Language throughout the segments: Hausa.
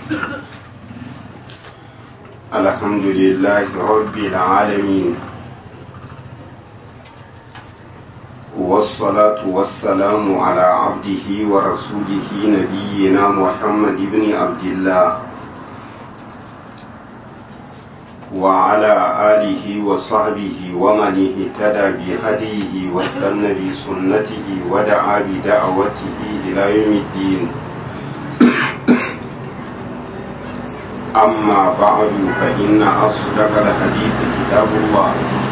الحمد لله رب العالمين والصلاة والسلام على عبده ورسوله نبينا محمد بن عبد الله وعلى آله وصحبه ومن اهتدى بهديه واستنى بسنته ودعا بدعوته إلى يوم الدين أما بعد فإن أصدق الحديث كتاب الله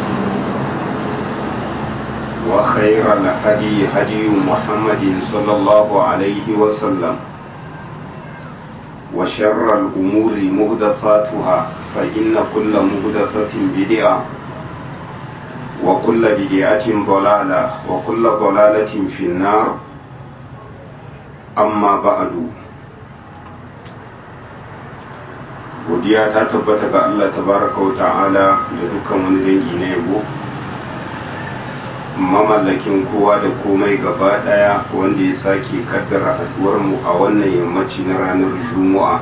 وخير الهدي هدي محمد صلى الله عليه وسلم وشر الأمور مهدثاتها فإن كل مهدثة بدعة وكل بدعة ضلالة وكل ضلالة في النار أما بعد godiya ta tabbata ga Allah tabaraka wa ta'ala da dukkan wani dangi na yabo mamallakin kowa da komai gaba daya wanda ya sake kaddara haduwar mu a wannan yammaci na ranar juma'a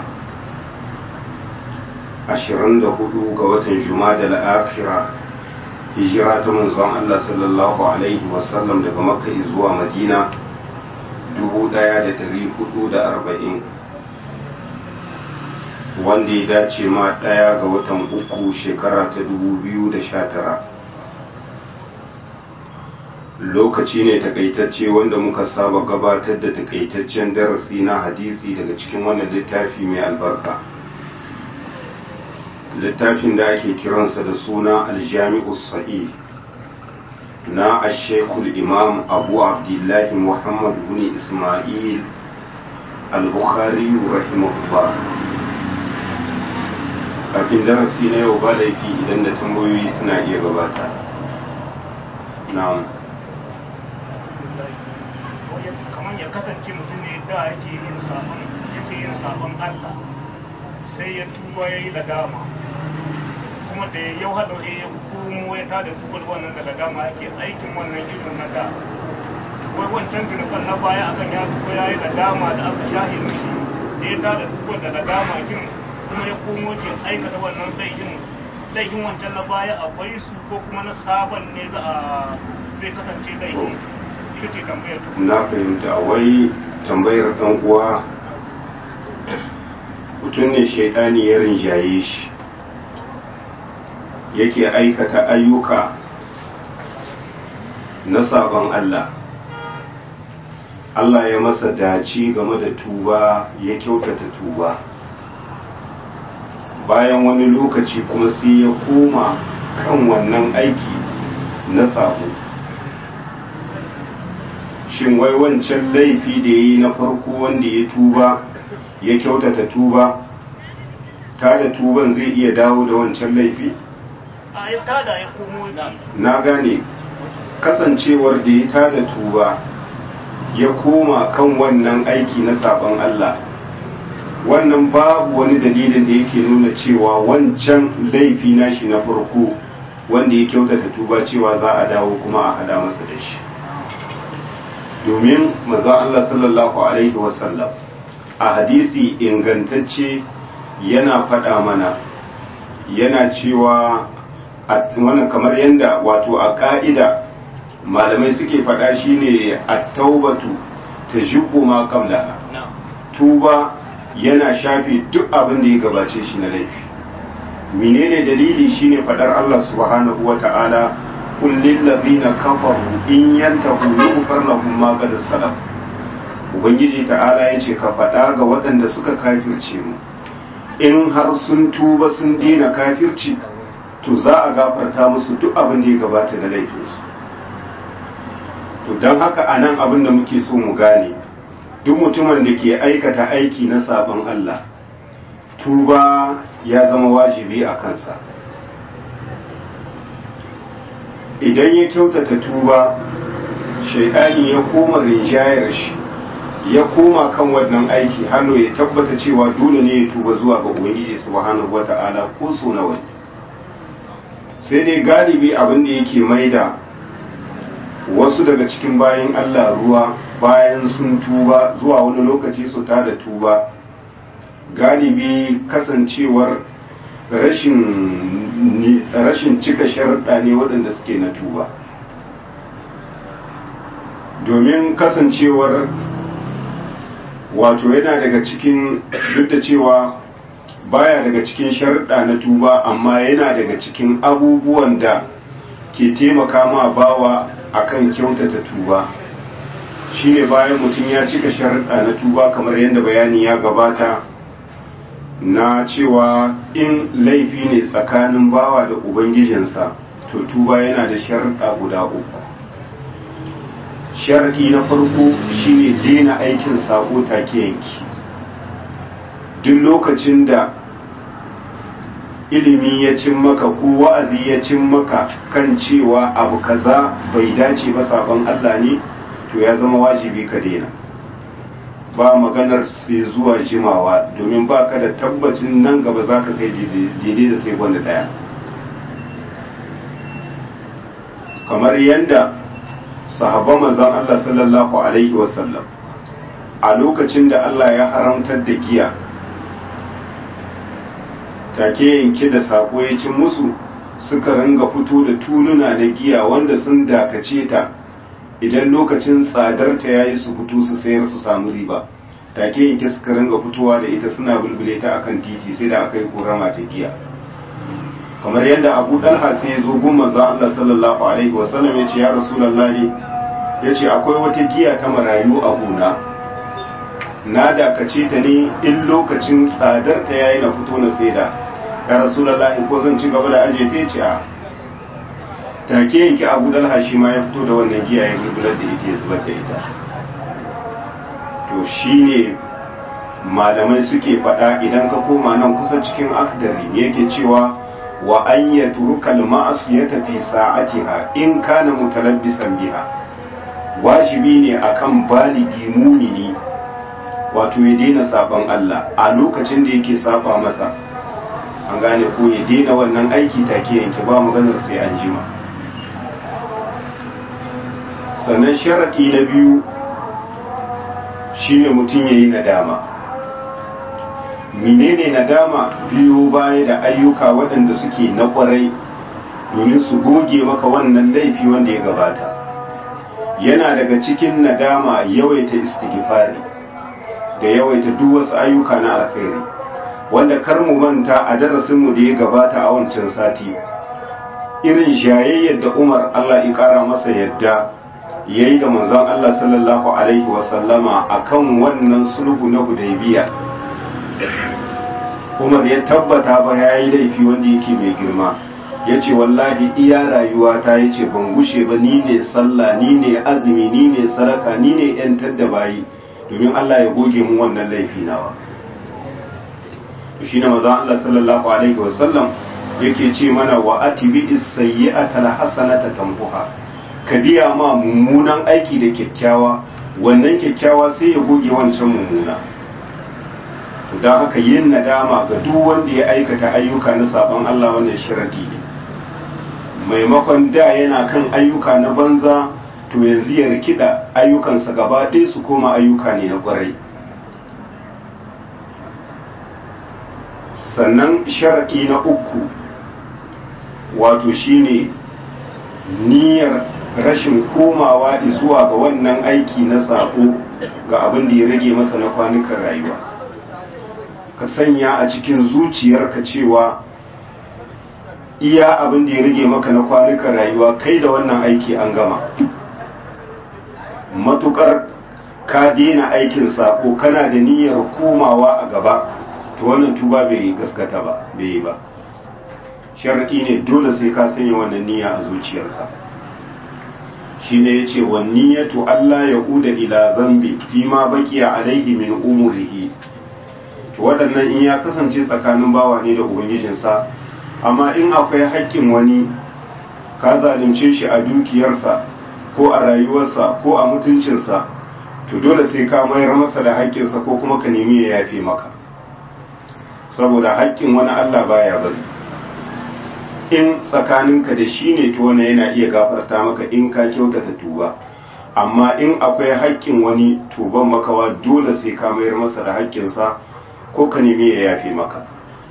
24 ga watan juma'a da akhira hijira ta manzon Allah sallallahu alaihi wasallam daga makka zuwa madina 1440 wanda ya dace ma ɗaya ga watan uku shekara ta dubu biyu da sha tara lokaci ne takaitacce wanda muka saba gabatar da takaitaccen darasi na hadisi daga cikin wannan littafi mai albarka littafin da ake kiransa da suna aljami'u sahih na ashekul imam abu abdullahi muhammad bin ismail al-bukhari rahimahullah kafin darasi na yau ba laifi idan da tambayoyi suna iya gabata na'am kamar ya kasance mutum ne da yake yin sabon yake yin sabon Allah sai ya tuba yayi ladama kuma da yau hada ya komo ya tada tubar wannan da ladama yake aikin wannan irin na da wai wancan zunuban na baya akan ya tuba yayi ladama da aka shahi mishi da ya tada tubar da ladama kin kuma ya komo ke aikata wannan laifin laifin wancan na baya akwai su ko kuma na sabon ne za a zai kasance laifin ita ce tambayar ta na fahimta wai tambayar dan uwa mutum ne shaidani ya rinjaye shi yake aikata ayyuka na sabon Allah Allah ya masa dace game da tuba ya kyautata tuba bayan wani lokaci kuma sai ya koma kan wannan aiki na sabo shin wai wancan laifi da ya yi na farko wanda ya tuba ya kyautata tuba ta da tuban zai iya dawo da wancan laifi a ya tada ya komo na gane kasancewar da ya tada tuba ya koma kan wannan aiki na sabon Allah wannan babu wani dalilin da yake nuna cewa wancan laifi nashi na farko wanda ya kyautata tuba cewa za a dawo kuma a hada masa da shi domin maza Allah sallallahu alaihi wasallam a hadisi ingantacce yana faɗa mana yana cewa wannan kamar yadda wato a ƙa'ida malamai suke faɗa shine at-taubatu tajubbu ma qablaha tuba yana shafe duk abin da ya gabace shi na laifi menene dalili shine fadar Allah subhanahu wata'ala kul lil ladina kafaru in yantahu yughfar lahum ma qad salaf ubangiji ta'ala yace ka fada ga waɗanda suka kafirce mu in har sun tuba sun dena kafirci to za a gafarta musu duk abin da ya gabata da laifinsu to don haka anan abin da muke so mu gane duk mutumin da ke aikata aiki na sabon Allah tuba ya zama wajibi a kansa idan ya kyautata tuba shaidani ya koma rinjayar shi ya koma kan wannan aiki hannu ya tabbata cewa dole ne ya tuba zuwa ga ubangiji subhanahu wata'ala ko so nawa sai dai galibi abin da yake maida wasu daga cikin bayan Allah ruwa bayan sun tuba zuwa wani lokaci su ta da tuba galibi kasancewar rashin cika sharaɗa ne waɗanda suke na tuba domin kasancewar wato yana daga cikin duk da cewa baya daga cikin sharaɗa na tuba amma yana daga cikin abubuwan da ke taimaka ma bawa akan kyautata tuba shine bayan mutum ya cika sharaɗa na tuba kamar yadda bayani ya gabata na cewa in laifi ne tsakanin bawa da ubangijinsa to tuba yana da sharaɗa guda uku sharaɗi na farko shine daina aikin sako take yanki duk lokacin da ilimi ya cin maka ko wa'azi ya cin maka kan cewa abu kaza bai dace ba sabon Allah ne to ya zama wajibi ka daina ba maganar sai zuwa jimawa domin ba ka da tabbacin nan gaba za ka kai daidai da sai wanda daya kamar yadda sahabban manzon Allah sallallahu alaihi wasallam a lokacin da Allah ya haramtar da giya take yanke da sako ya cin musu suka ringa fito da tuluna na giya wanda sun dakace ta idan lokacin tsadar ta yayi su fito su sayar su samu riba take yanke suka ringa fitowa da ita suna bulbule ta akan titi sai da aka yi korama ta giya kamar yadda abu dalha sai ya zo gun manzon Allah sallallahu alaihi wasallam ya ce ya rasulullahi ya ce akwai wata giya ta marayu a gona na dakace ta ne in lokacin tsadar ta yayi na fito na saida ya rasulullahi ko zan ci gaba da aje ta ce a take yanki abu dalha shi ma ya fito da wannan giya ya bulbular da ita ya zubar da ita to shine malamai suke faɗa idan ka koma nan kusa cikin akdari yake cewa wa an yatruka al-ma'siyata fi sa'atiha in kana mutalabbisan biha wajibi ne akan baligi mumini wato ya daina saban Allah a lokacin da yake saba masa an gane ko ya daina wannan aiki take yanke ba maganar sai an jima sannan sharaɗi na biyu shine mutum ya yi nadama menene nadama biyo baya da ayyuka waɗanda suke na ƙwarai domin su goge maka wannan laifi wanda ya gabata yana daga cikin nadama yawaita istighfari da yawaita duk wasu ayyuka na alkhairi wanda kar mu manta a darasinmu da ya gabata a wancan sati irin jayayyar da umar allah ya ƙara masa yadda ya yi da manzon allah sallallahu alaihi wasallama a kan wannan sulhu na hudaybiya umar ya tabbata ba ya yi laifi wanda yake mai girma ya ce wallahi iya rayuwa ta ya ce ban gushe ba ni ne sallah ni ne azumi ni ne saraka ni ne yantar da bayi domin Allah ya goge mun wannan laifi nawa shi ne maza Allah sallallahu alaihi wasallam yake ce mana wa atibi as-sayyi'ata al-hasanata tambuha ka biya ma mummunan aiki da kyakkyawa wannan kyakkyawa sai ya goge wancan mummuna to dan haka yin nadama ga duk wanda ya aikata ayyuka na sabon Allah wannan sharadi ne maimakon da yana kan ayyuka na banza to yanzu ya rikida ayyukansa gaba ɗaya su koma ayyuka ne na ƙwarai sannan sharaɗi na uku wato shine niyyar rashin komawa zuwa ga wannan aiki na sako ga abin da ya rage masa na kwanukan rayuwa ka sanya a cikin zuciyarka cewa iya abin da ya rage maka na kwanukan rayuwa kai da wannan aiki an gama matukar ka daina aikin sako kana da niyyar komawa a gaba to wannan tuba bai gaskata ba bai yi ba shar'i ne dole sai ka sanya wannan niyya a zuciyarka shine yace wa niyyatu Allah ya uda ila zambi fi ma baqiya alaihi min umurihi to waɗannan in ya kasance tsakanin bawa ne da ubangijinsa amma in akwai haƙƙin wani ka zalunce shi a dukiyarsa ko a rayuwarsa ko a mutuncinsa to dole sai ka mayar masa da haƙƙinsa ko kuma ka nemi ya yafe maka saboda haƙƙin wani Allah baya bari in tsakaninka da shi ne to wani yana iya gafarta maka in ka kyautata tuba amma in akwai haƙƙin wani tuban makawa dole sai ka mayar masa da haƙƙinsa ko ka nemi ya yafe maka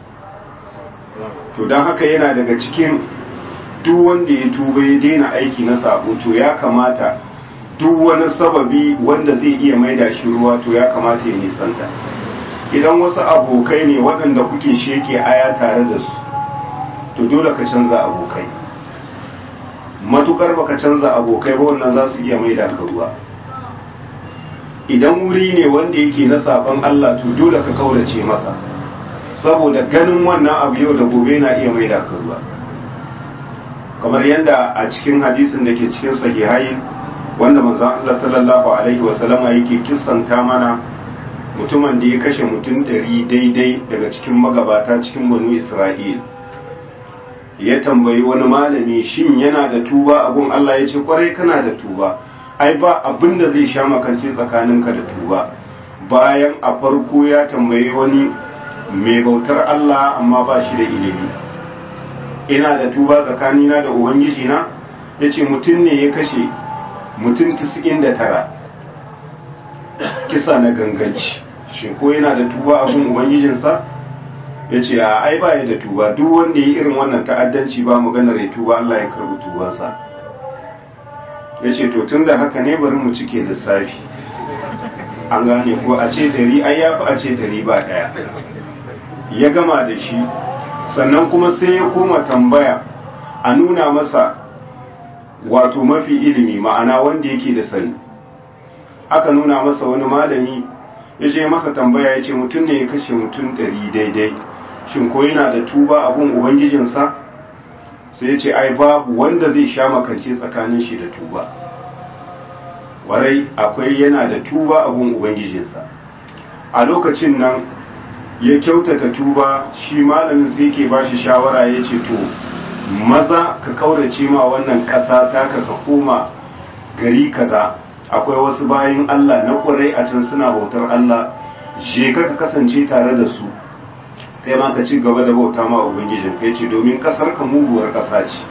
to don haka yana daga cikin duk wanda ya tuba ya daina aiki na sabo to ya kamata duk wani sababi wanda zai iya maida shi ruwa to ya kamata ya nisanta idan wasu abokai ne waɗanda kuke sheke aya tare da su to dole ka canza abokai matukar baka canza abokai ba wannan za su iya maida ka ruwa idan wuri ne wanda yake na saban Allah to dole ka kaurace masa saboda ganin wannan abu yau da gobe na iya maida ka ruwa kamar yadda a cikin hadisin da ke cikin sahihai wanda manzon Allah sallallahu alaihi wa sallama yake kissanta mana mutumin da ya kashe mutum ɗari daidai daga cikin magabata cikin banu Isra'il ya tambayi wani malami shin yana da tuba abun Allah ya ce kwarai kana da tuba ai ba abin da zai sha makance tsakaninka da tuba bayan a farko ya tambayi wani mai bautar Allah amma ba shi da ilimi ina da tuba tsakanina da ubangiji na ya ce mutum ne ya kashe mutum 99 kisa na ganganci shi ko yana da tuba abin ubangijinsa ya ce a ai ba ya da tuba duk wanda ya irin wannan ta'addanci ba maganar ya tuba Allah ya karbi tubansa ya ce to tun da haka ne bari mu cike lissafi an gane ko a ce dari ai ya fi a ce dari ba daya ya gama da shi sannan kuma sai ya koma tambaya a nuna masa wato mafi ilimi ma'ana wanda yake da sani aka nuna masa wani malami ya ce masa tambaya ya ce mutum ne ya kashe mutum ɗari daidai shin ko yana da tuba abun ubangijinsa sai ya ce ai babu wanda zai sha makance tsakanin shi da tuba warai akwai yana da tuba abun ubangijinsa a lokacin nan ya kyautata tuba shi malamin sai ke ba shi shawara ya ce to maza ka kaurace ma wannan ƙasa taka ka koma gari kaza akwai wasu bayan Allah na ƙurai a can suna bautar Allah je ka ka kasance tare da su kai ma ka ci gaba da bauta ma ubangijin kai ce domin ƙasar ka muguwar ƙasa ce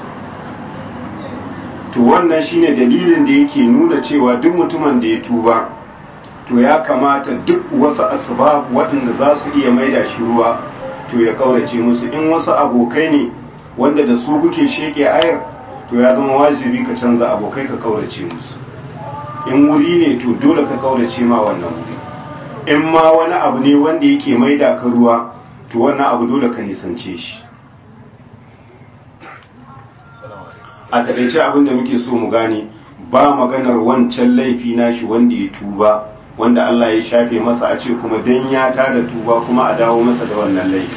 to wannan shine dalilin da yake nuna cewa duk mutumin da ya tuba to ya kamata duk wasu asbab waɗanda za su iya maida shi ruwa to ya kaurace musu in wasu abokai ne wanda da su kuke sheke ayar to ya zama wajibi ka canza abokai ka kaurace musu in wuri ne to dole ka kaurace ma wannan wuri in ma wani abu ne wanda yake maida ka ruwa to wannan abu dole ka nisance shi a taƙaice abin da muke so mu gane ba maganar wancan laifi nashi wanda ya tuba wanda Allah ya shafe masa a ce kuma dan ya tada tuba kuma a dawo masa da wannan laifi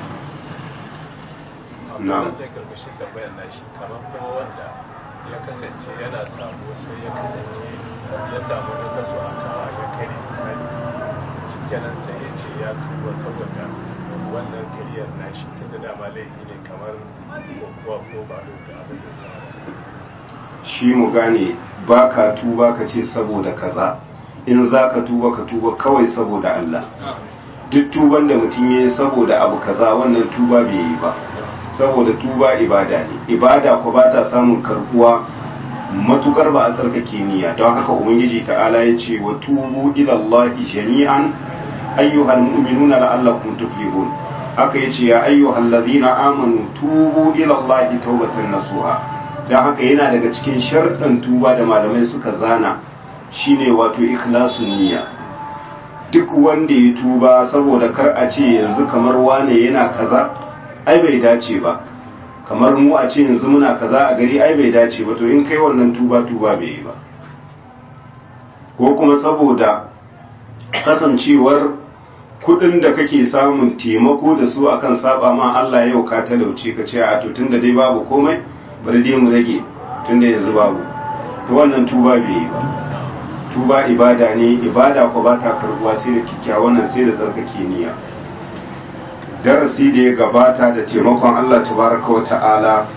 na'am kamar kuma wanda ya kasance yana sabo sai ya kasance ya samu na kaso a kawa ya kare misali shi kenan sai ya ce ya tuba saboda wannan kariyar nashi tun da dama laifi ne kamar kokowa ko ba da abin da shi mu gane ba ka tuba ka ce saboda kaza in za ka tuba ka tuba kawai saboda Allah duk tuban da mutum ya yi saboda abu kaza wannan tuba bai yi ba saboda tuba ibada ne ibada ko ba ta samun karbuwa matukar ba a tsarkake niyya don haka ubangiji ta'ala ya ce wa tubu ila Allah jami'an ayyuhal mu'minuna la'allakum tuflihun haka yace ya ayyuhal ladina amanu tubu ila Allah tawbatan nasuha don haka yana daga cikin sharɗan tuba da malamai suka zana shine wato ikhlasun niyya duk wanda ya tuba saboda kar a ce yanzu kamar wane yana kaza ai bai dace ba kamar mu a ce yanzu muna kaza a gari ai bai dace ba to in kai wannan tuba tuba bai yi ba ko kuma saboda kasancewar kudin da kake samun taimako da su akan saba ma Allah yau ka talauce ka ce a to tunda dai babu komai bari dai mu rage tunda yanzu babu to wannan tuba bai yi ba tuba ibada ne ibada ko ba ta karbuwa sai da kikkiawan nan sai da tsarkake niyya darasi da ya gabata da taimakon Allah tabaraka wa ta'ala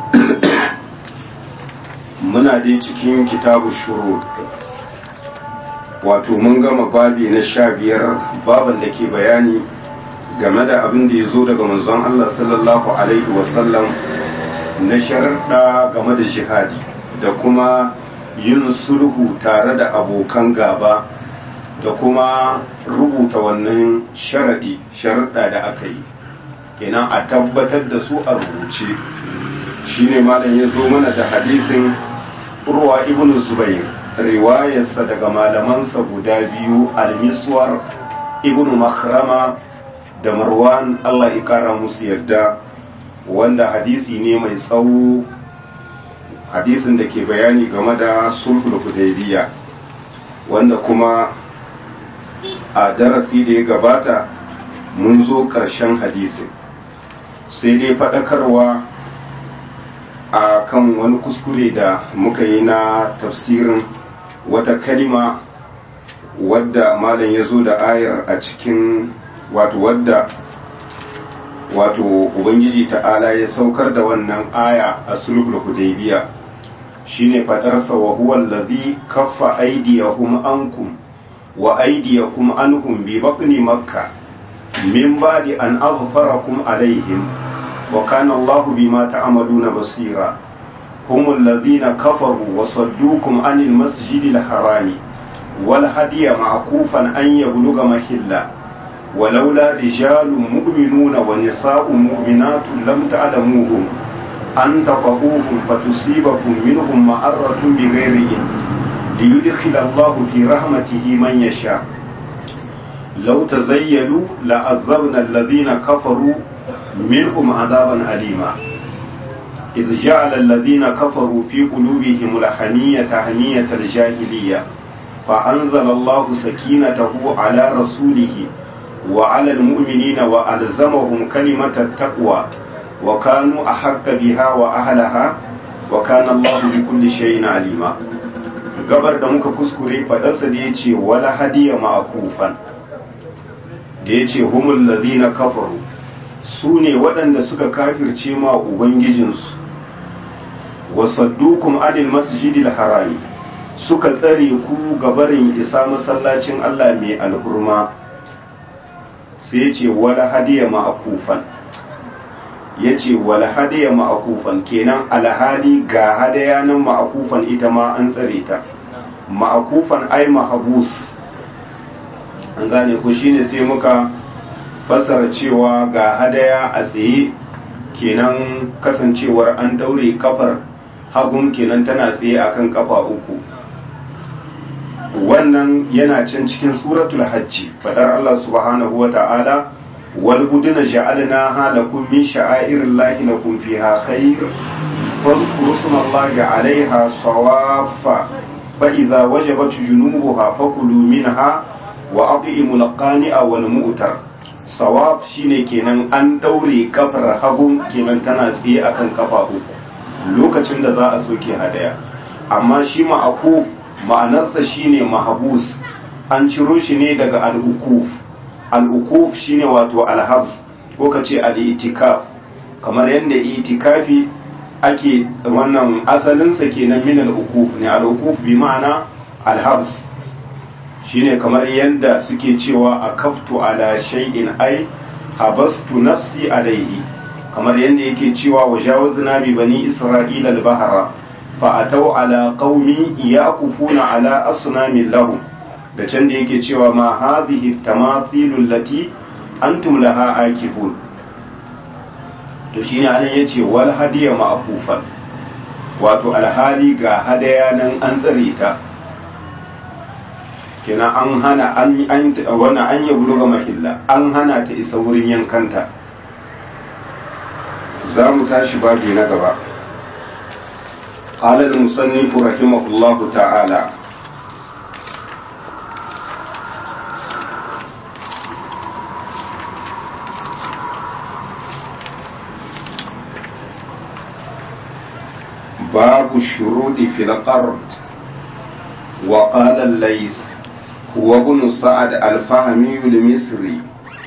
muna dai cikin kitabu shuru wato mun gama babi na sha biyar baban da ke bayani game da abin da ya zo daga manzon Allah sallallahu alaihi wasallam na sharaɗa game da jihadi da kuma yin sulhu tare da abokan gaba da kuma rubuta wannan sharaɗi sharaɗa da aka yi kenan a tabbatar da su a rubuce shine malam ya zo mana da hadisin urwa ibn zubair riwayarsa daga malamansa guda biyu almiswar ibn makrama da marwan allah ya kara musu yarda wanda hadisi ne mai tsawo hadisin da ke bayani game da sulhul hudaybiya wanda kuma a darasi da ya gabata mun zo ƙarshen hadisin sai dai faɗakarwa a kan wani kuskure da muka yi na tafsirin wata kalima wadda malam ya zo da ayar a cikin wato wadda wato ubangiji ta'ala ya saukar da wannan aya a sulhul hudaybiya shine fadarsa wa huwa allazi kaffa aydiyahum ankum wa aydiyakum anhum bi batni makkah min ba'di an aghfarakum alaihim wa kana Allahu bima ta'maluna basira هم الذين كفروا وصدوكم عن المسجد الحرام والهدي معكوفا أن يبلغ محله ولولا رجال مؤمنون ونساء مؤمنات لم تعلموهم أن تطؤوهم فتصيبكم منهم معرة بغير علم ليدخل الله في رحمته من يشاء لو تزيلوا لعذبنا الذين كفروا منهم عذابا أليما إذ جعل الذين كفروا في قلوبهم الحمية حمية الجاهلية فأنزل الله سكينته على رسوله وعلى المؤمنين وألزمهم كلمة التقوى وكانوا أحق بها وأهلها وكان الله بكل شيء عليما gabar da muka kuskure fadarsa da ya ce wala hadiya ma'akufan da ya ce humul ladina kafaru su ne waɗanda suka kafirce ma ubangijinsu wasaddukum adil masjidil harami suka tsare ku gabarin isa masallacin Allah mai alhurma sai ya ce wala hadiya ma'akufan ya ce wala hadiya ma'akufan kenan alhali ga hadaya nan ma'akufan ita ma an tsare ta ma'akufan ai mahabus an gane ku shine sai muka fassara cewa ga hadaya a tsaye kenan kasancewar an daure kafar hagun kenan tana tsaye akan kafa uku wannan yana can cikin suratul hajji fadar Allah subhanahu wa ta'ala wal buduna ja'alnaha lakum min sha'airillahi lakum fiha khair fadhkuru smallahi 'alayha sawaffa fa idza wajabat junubuha fakulu minha wa at'imul qani'a wal mu'tar sawaf shine kenan an daure kafar hagun kenan tana tsaye akan kafa uku lokacin da za a soke hadaya amma shi ma'akuf ma'anarsa shine mahabus an ciro shi ne daga al'ukuf al'ukuf shine wato alhabs ko ka ce al'itikaf kamar yadda itikafi ake wannan asalinsa kenan min al'ukuf ne al'ukuf bi ma'ana alhabs shine kamar yadda suke cewa a kaftu ala shay'in ai habastu nafsi alaihi kamar yadda yake cewa wa jawazna bi bani isra'ila al-bahra fa atau ala qaumi yaqufuna ala asnamin lahum da can da yake cewa ma hadhihi tamathilu allati antum laha akifun to shine anan yace wal hadiya ma'kufan wato alhali ga hadaya nan an tsare ta kenan an hana an an wannan an yi buluga mahilla an hana ta isa wurin yankanta za mu tashi babi na gaba قال المصنف رحمه الله تعالى باب الشروط في القرض وقال الليث هو ابن سعد الفهمي المصري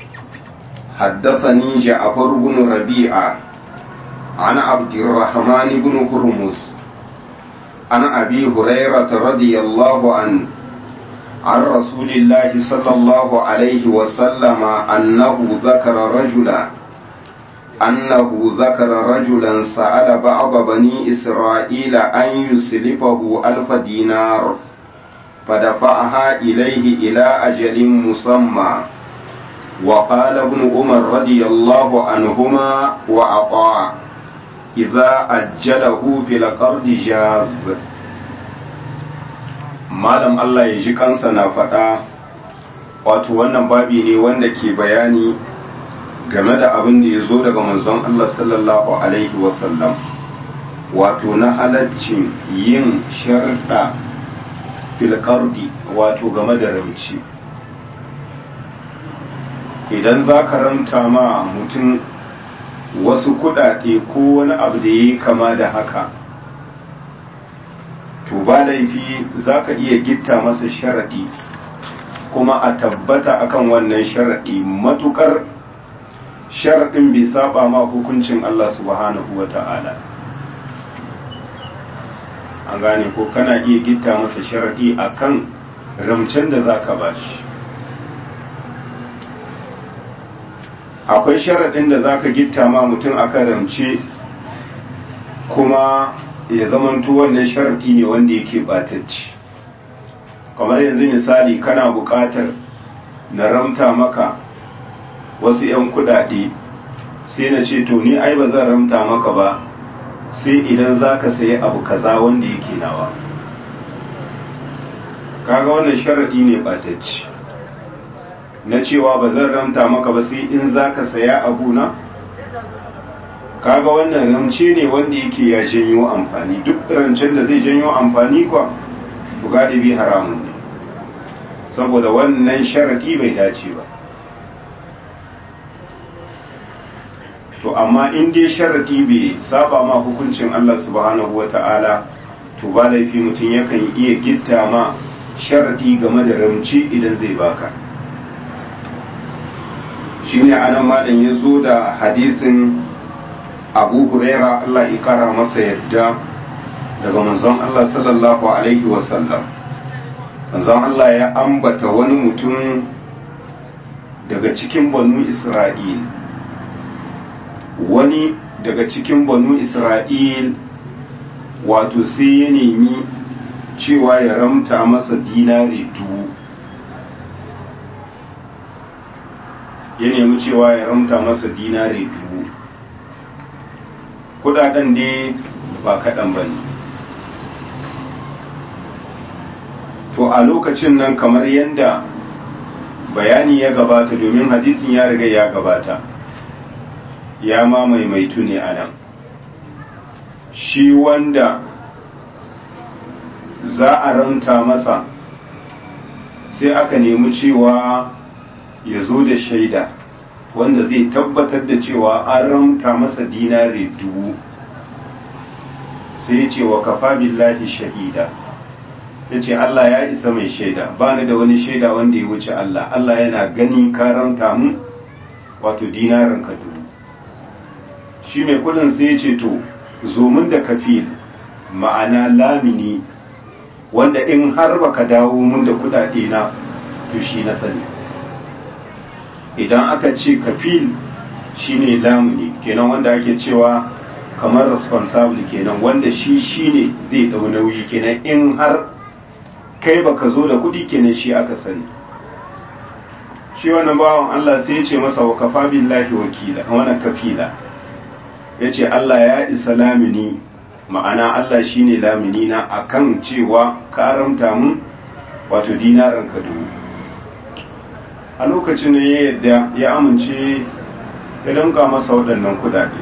حدثني جعفر بن ربيعه عن عبد الرحمن بن هرمز عن أبي هريرة رضي الله عنه عن رسول الله صلى الله عليه وسلم أنه ذكر رجلا أنه ذكر رجلا سأل بعض بني إسرائيل أن يسلفه ألف دينار فدفعها إليه إلى أجل مسمى وقال ابن عمر رضي الله عنهما وعطاء إذا أجله في القرض جاز malam Allah ya ji kansa na faɗa wato wannan babi ne wanda ke bayani game da abin da ya zo daga manzon Allah sallallahu alaihi wasallam wato na halaccin yin sharɗa filkardi wato game da ramci idan za ka ramta ma mutum wasu kuɗaɗe ko wani abu da ya yi kama da haka to ba laifi za ka iya gitta masa sharaɗi kuma a tabbata akan wannan sharaɗi matukar sharaɗin bai saba ma hukuncin Allah subhanahu wa ta'ala an gane ko kana iya gitta masa sharaɗi akan ramcen da za ka bashi akwai sharaɗin da za ka gitta ma mutum akan ramce kuma ya zamanto wannan sharaɗi ne wanda yake batacci kamar yanzu misali kana buƙatar na ramta maka wasu 'yan kuɗaɗe sai na ce to ni ai ba zan ramta maka ba sai idan za ka sayi abu kaza wanda yake nawa kaga wannan sharaɗi ne batacci na cewa ba zan ramta maka ba sai in za ka saya abu na kaga wannan ramce ne wanda yake ya janyo amfani duk rancen da zai janyo amfani kuwa to galibi haramun ne saboda wannan sharadi bai dace ba to amma in dai sharadi bai saba ma hukuncin Allah subhanahu wata'ala to ba laifi mutum yakan iya gitta ma sharadi game da ramci idan zai baka shine anan malam ya zo da hadisin abu huraira Allah ya kara masa yadda daga manzon Allah sallallahu alaihi wasallam manzon Allah ya ambata wani mutum daga cikin banu Isra'il wani daga cikin banu Isra'il wato sai ya nemi cewa ya ramta masa dinari dubu ya nemi cewa ya ramta masa dinari dubu kudaden dai ba kaɗan ba ne to a lokacin nan kamar yadda bayani ya gabata domin hadisin ya riga ya gabata ya ma maimaitu ne a nan shi wanda za a ranta masa sai aka nemi cewa ya zo da shaida wanda zai tabbatar da cewa an ramta masa dinari dubu sai ya ce wa kafa billahi shahida ya ce Allah ya isa mai shaida ba ni da wani shaida wanda ya wuce Allah Allah yana gani ka ramta mu wato dinarin ka dubu shi mai kudin sai ya ce to zo mun da kafil ma'ana lamini wanda in har baka dawo mun da kudade na to shi na sani idan aka ce kafil shine lamuni kenan wanda ake cewa kamar responsible kenan wanda shi shine zai dau nauyi kenan in har kai baka zo da kudi kenan shi aka sani shi wannan bawan Allah sai ya ce masa wa kafa billahi wakila wannan kafila yace Allah ya isa lamini ma'ana Allah shine lamini na akan cewa ka haramta mun wato dinaran ka dubu a lokacin da ya yadda ya amince ya danka masa waɗannan kudade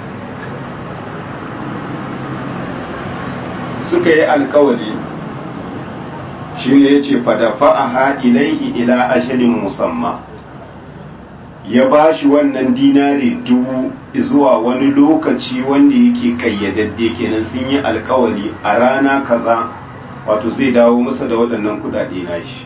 suka yi alkawali shi ne ya ce fadafa'aha ilaihi ila ashirin musamman ya ba shi wannan dinari dubu zuwa wani lokaci wanda yake kayyadadde kenan sun yi alkawali a rana kaza wato zai dawo masa da waɗannan kudade nashi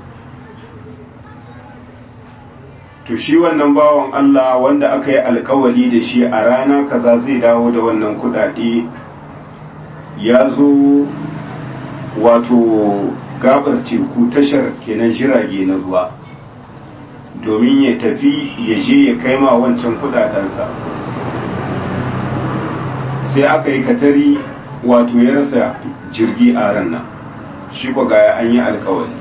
to shi wannan bawan Allah wanda aka yi alkawali da shi a rana kaza zai dawo da wannan kudade ya zo wato gabar teku tashar kenan jirage na ruwa domin ya tafi ya je ya kai ma wancan kudadensa sai aka yi katari wato ya rasa jirgi a ran nan shi ko ga an yi alkawari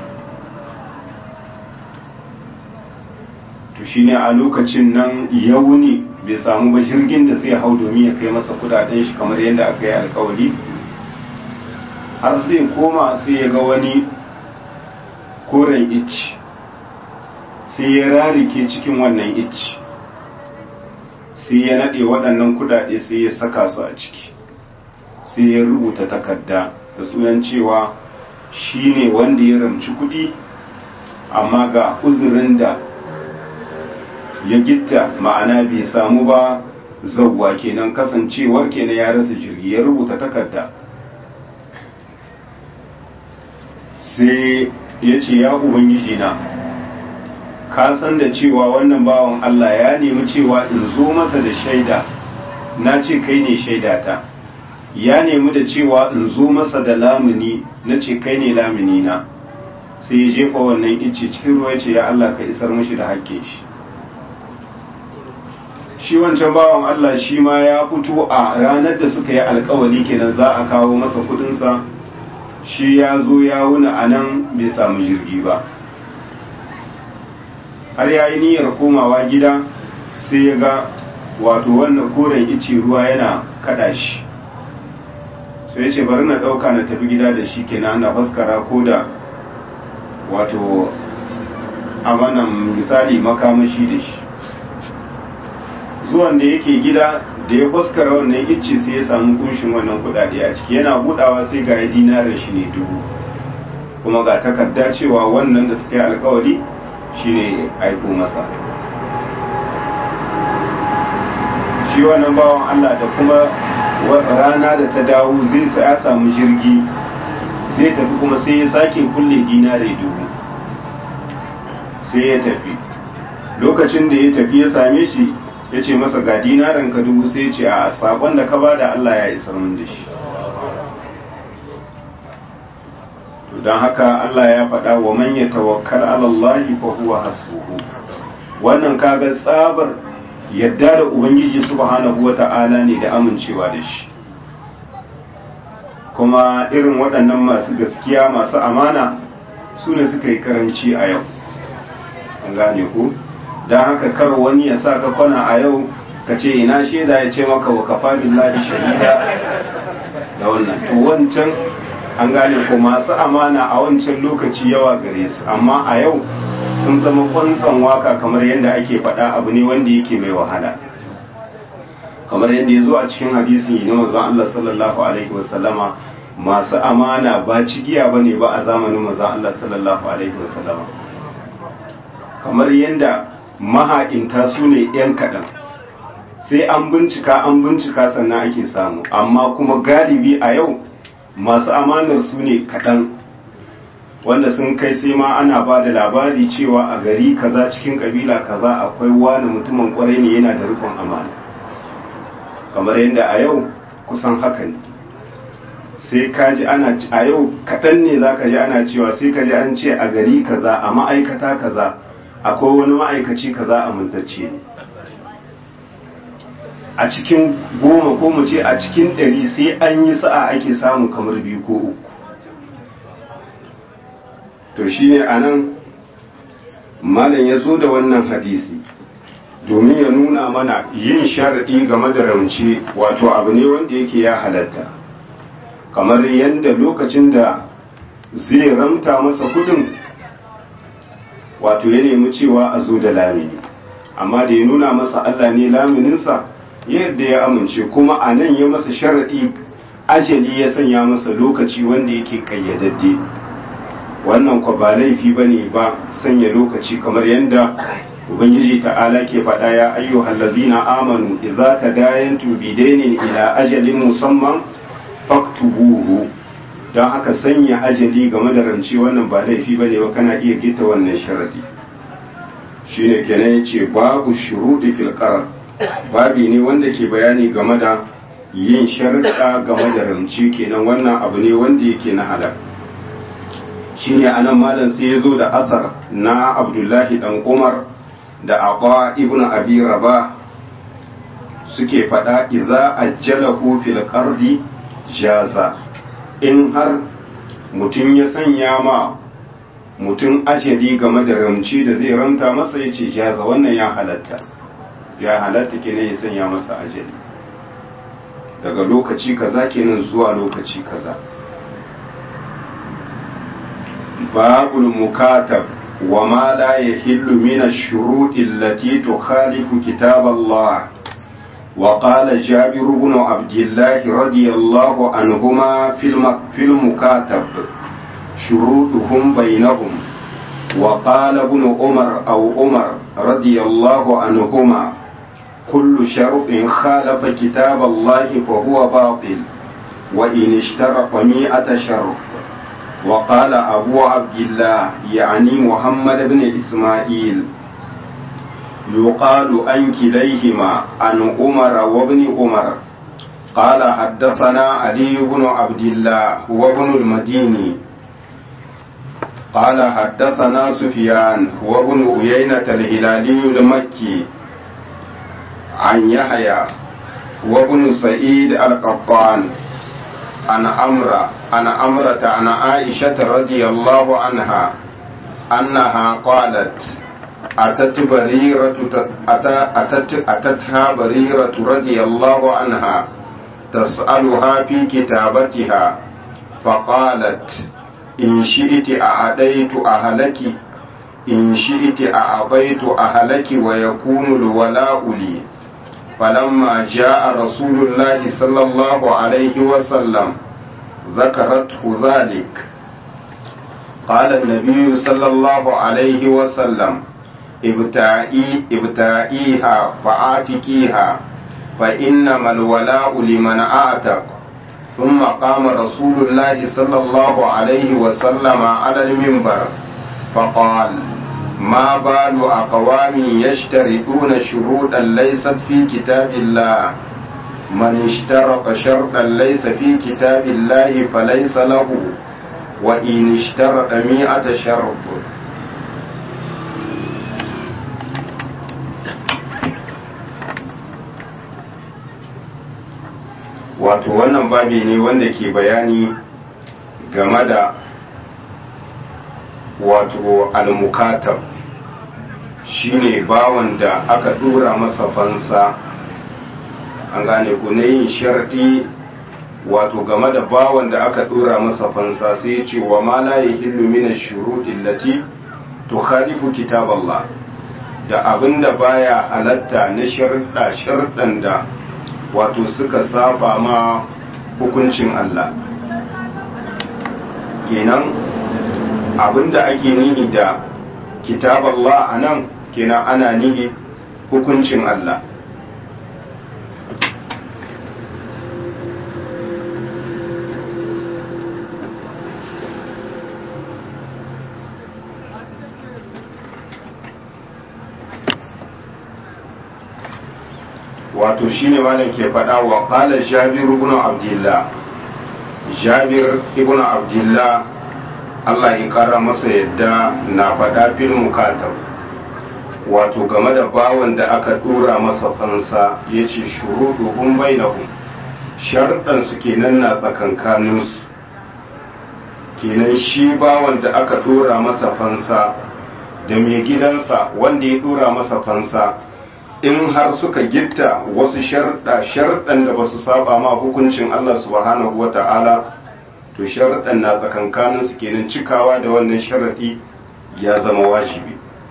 to shine a lokacin nan yauni bai samu ba jirgin da zai hau domin ya kai masa kudaden shi kamar yadda aka yi alkawari har zai koma sai ya ga wani koren icci sai ya rarike cikin wannan icci sai ya naɗe waɗannan kudade sai ya saka su a ciki sai ya rubuta takarda da sunan cewa shi ne wanda ya ramci kuɗi amma ga uzurin da ya gitta ma'ana bai samu ba zauwa kenan kasancewar kenan ya rasa jirgi ya rubuta takarda sai ya ce ya ubangiji na ka san da cewa wannan bawan Allah ya nemi cewa in zo masa da shaida na ce kai ne shaidata ya nemi da cewa in zo masa da lamuni na ce kai ne lamuni na sai ya jefa wannan ice cikin ruwa ya ce ya Allah ka isar mashi da hakkin shi shi wancan bawan Allah shi ma ya fito a ranar da suka yi alkawali kenan za a kawo masa kudinsa shi ya zo ya wuna a nan bai samu jirgi ba har ya yi niyyar komawa gida sai ya ga wato wannan koren ice ruwa yana kada shi sai ya ce bari na ɗauka na tafi gida da shi kenan na faskara ko da wato a wannan misali makamashi da shi zuwan da yake gida da ya fuskara wannan icce sai ya samu kunshin wannan kudade a ciki yana budawa sai ga ya dinarin shi ne dubu kuma ga takarda cewa wannan da suka yi alkawari shine aiko masa shi wannan bawan Allah da kuma rana da ta dawo zai sa ya samu jirgi zai tafi kuma sai ya sake kulle dinare dubu sai ya tafi lokacin da ya tafi ya same shi ya ce masa ga dinaran ka dubu sai ya ce a sakon da ka bada Allah ya isar min da shi to don haka Allah ya faɗa wa man ya tawakkal ala Allah fa huwa hasbuhu wannan kaga tsabar yadda da ubangiji subhanahu wata'ala ne da amincewa da shi kuma irin waɗannan masu gaskiya masu amana su ne suka yi karanci a yau an gane ku don haka kar wani ya sa ka kwana a yau ka ce ina shaida ya ce maka wa kafa billahi shahida da wannan to wancan an gane ko masu amana a wancan lokaci yawa gare su amma a yau sun zama kwantsan waka kamar yadda ake faɗa abu ne wanda yake mai wahala kamar yadda ya zo a cikin hadisin na manzon Allah sallallahu alaihi wasallama masu amana ba cigiya bane ba a zamanin manzon Allah sallallahu alaihi wasallama kamar yadda maha'inta su ne ‘yan kaɗan sai an bincika an bincika sannan ake samu amma kuma galibi a yau masu amanar su ne kaɗan wanda sun kai sai ma ana ba da labari cewa a gari kaza cikin kabila kaza akwai wani mutumin kwarai ne yana da rikon amana kamar yadda a yau kusan haka ne sai kaji ana a yau kaɗan ne za ka ji ana cewa sai ka ji an ce a gari kaza a ma'aikata kaza akwai wani ma'aikaci kaza amintacce ne a cikin goma ko mu ce a cikin ɗari sai an yi sa'a ake samu kamar biyu ko uku to shi ne a nan malam ya zo da wannan hadisi domin ya nuna mana yin sharaɗi game da rauce wato abu ne wanda yake ya halatta kamar yadda lokacin da zai ramta masa kudin wato ya nemi cewa a zo da lamini amma da ya nuna masa Allah ne lamininsa yadda ya amince kuma a nan ya masa sharaɗi ajali ya sanya masa lokaci wanda yake kayyadadde wannan kwa ba laifi ba ne ba sanya lokaci kamar yadda ubangiji ta'ala ke faɗa ya ayyuhal ladina amanu idza tadayantum bidainin ila ajalin musamman faktubuhu don haka sanya ajali game da rance wannan ba laifi ba ne ba kana iya gita wannan sharadi shine kenan yace babu shuruɗi fil babi ne wanda ke bayani game da yin sharuɗa game da rance kenan wannan abu ne wanda yake na halal shine anan malam sai ya zo da asar na abdullahi dan umar da aqwa ibn abi rabah suke faɗa idza ajjalahu fil qardi jaza in har mutum ya sanya ma mutum ajali game da ramci da zai ramta masa ya ce jaza wannan ya halatta ya halatta kenan ya sanya masa ajali daga lokaci kaza kenan zuwa lokaci kaza babul mukatab wa ma la yahillu min ash-shurut allati tukhalifu kitab Allah وقال جابر بن عبد الله رضي الله عنهما في المكاتب شروطهم بينهم وقال ابن عمر أو عمر رضي الله عنهما كل شرط خالف كتاب الله فهو باطل وإن اشترط مئة شرط وقال أبو عبد الله يعني محمد بن إسماعيل يقال عن كليهما عن عمر وابن عمر قال حدثنا علي بن عبد الله وابن المديني قال حدثنا سفيان وابن عيينة الهلالي المكي عن يحيى وابن سعيد القطان عن أمرة عن أمرة عن عائشة رضي الله عنها أنها قالت أتت بريرة أتت أتتها بريرة رضي الله عنها تسألها في كتابتها فقالت إن شئت أعطيت أهلك إن شئت أعطيت أهلك ويكون الولاء لي فلما جاء رسول الله صلى الله عليه وسلم ذكرته ذلك قال النبي صلى الله عليه وسلم ابتعي ابتعيها فآتكيها فإنما الولاء لمن آتك ثم قام رسول الله صلى الله عليه وسلم على المنبر فقال ما بال أقوام يشترطون شروطا ليست في كتاب الله من اشترط شرطا ليس في كتاب الله فليس له وإن اشترط مئة شرط wato wannan babi ne wanda ke bayani game da wato almukatab shine bawan da aka dora masa fansa an gane ku na yin sharɗi wato game da bawan da aka dora masa fansa sai ya ce wa ma la yahillu min ash-shuruɗi allati tukhalifu kitab Allah da abinda baya halatta na sharɗa sharɗan da wato suka saba ma hukuncin Allah kenan abinda ake nihi da kitab Allah a nan kenan ana nihi hukuncin Allah wato shine malam ke faɗa wa qala jabir ibn abdullah jabir ibn abdullah Allah ya kara masa yadda na faɗa fil mukatab wato game da bawan da aka dora masa fansa yace shuruduhum bainahum sharɗan su kenan na tsakankanin su kenan shi bawan da aka dora masa fansa da mai gidansa wanda ya dora masa fansa in har suka gitta wasu sharɗa sharɗan da ba su saba ma hukuncin Allah subhanahu wa ta'ala to sharɗan na tsakankanin su kenan cikawa da wannan sharaɗi ya zama wajibi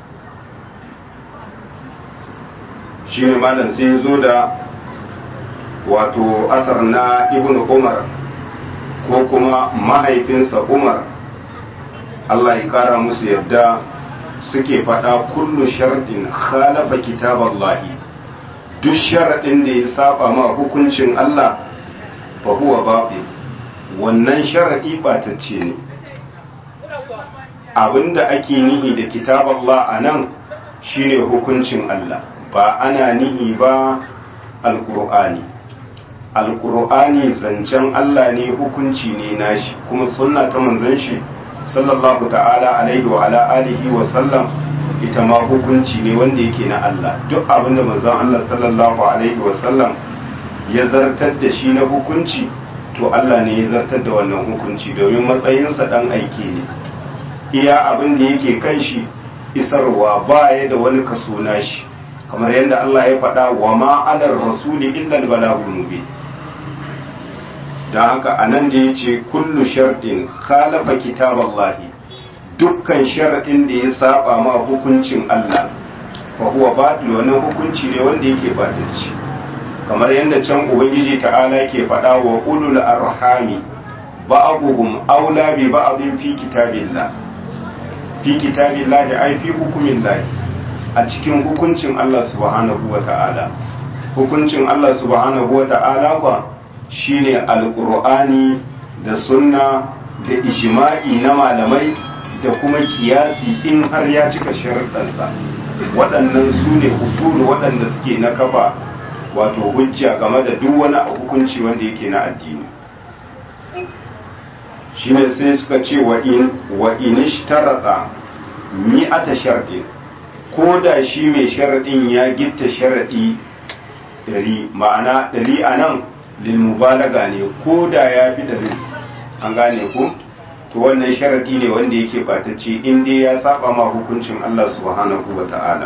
shi ne malam sai ya zo da wato asar na ibn umar ko kuma mahaifinsa umar Allah ya kara musu yadda suke faɗa kullu sharɗin khalafa kitaballahi duk sharaɗin da ya saba ma hukuncin Allah fa huwa batil wannan sharaɗi ɓatacce ne abinda ake nihi da kitaballah a nan shine hukuncin Allah ba ana nihi ba alƙur'ani alƙur'ani zancen Allah ne hukunci ne nashi kuma sunna ta manzon shi sallallahu ta'ala alaihi wa ala alihi wa sallam ita ma hukunci ne wanda yake na Allah duk abin da manzon Allah sallallahu alaihi wa sallam ya zartar da shi na hukunci to Allah ne ya zartar da wannan hukunci domin matsayinsa dan aiki ne iya abin da yake kan shi isarwa ba ya da wani kaso nashi kamar yadda Allah ya faɗa wa ma alar rasuli illa al-balagul mubin dan haka anan da yace kullu shartin khalafa kitaballahi dukkan sharadin da ya saba ma hukuncin Allah fa huwa batil wannan hukunci ne wanda yake batilci kamar yadda can ubangiji ta'ala ke faɗa wa ulul arhami ba'dhum aula bi ba'dhin fi kitabillah fi kitabillah ai fi hukumillah a cikin hukuncin Allah subhanahu wa ta'ala hukuncin Allah subhanahu wa ta'ala kwa shine alqur'ani da sunna da ijma'i na malamai da kuma kiyasi in har ya cika sharuɗansa waɗannan su ne usulu waɗanda suke na kafa wato hujja game da duk wani hukunci wanda yake na addini shine sai suka ce wa in wa inishtarata mi'ata sharɗin ko da shi mai sharaɗin ya gitta sharaɗi ɗari ma'ana ɗari a nan lilmubalaga ne ko da ya fi ɗari an gane ku to wannan sharaɗi ne wanda yake ɓatacce in dai ya saba ma hukuncin Allah subhanahu wa ta'ala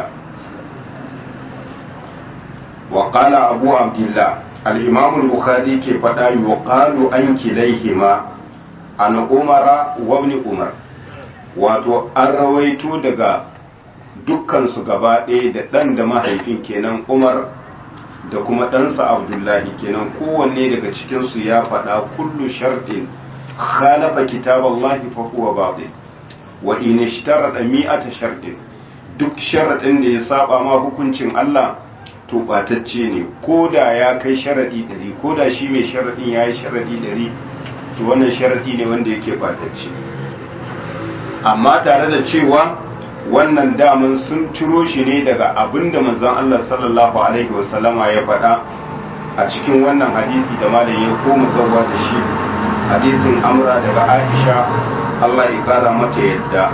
wa qala abu abdullah al-imam al-bukhari ke faɗa yuqalu an kilaihima an umara wa ibn umar wato an rawaito daga dukkansu gaba ɗaya da ɗan da mahaifin kenan umar da kuma ɗansa abdullahi kenan kowanne daga cikinsu ya faɗa kullu sharɗin khalafa kitaballahi fa huwa batil wa in ishtarada mi'ata sharɗin duk sharaɗin da ya saba ma hukuncin Allah to batacce ne ko da ya kai sharaɗi ɗari ko da shi mai sharaɗin ya yi sharaɗi ɗari to wannan sharaɗi ne wanda yake batacce amma tare da cewa wannan daman sun ciro shi ne daga abin da manzon Allah sallallahu alaihi wasallama ya faɗa a cikin wannan hadisi da malam ya koma zawa da shi hadisin amra daga Aisha Allah ya kara mata yadda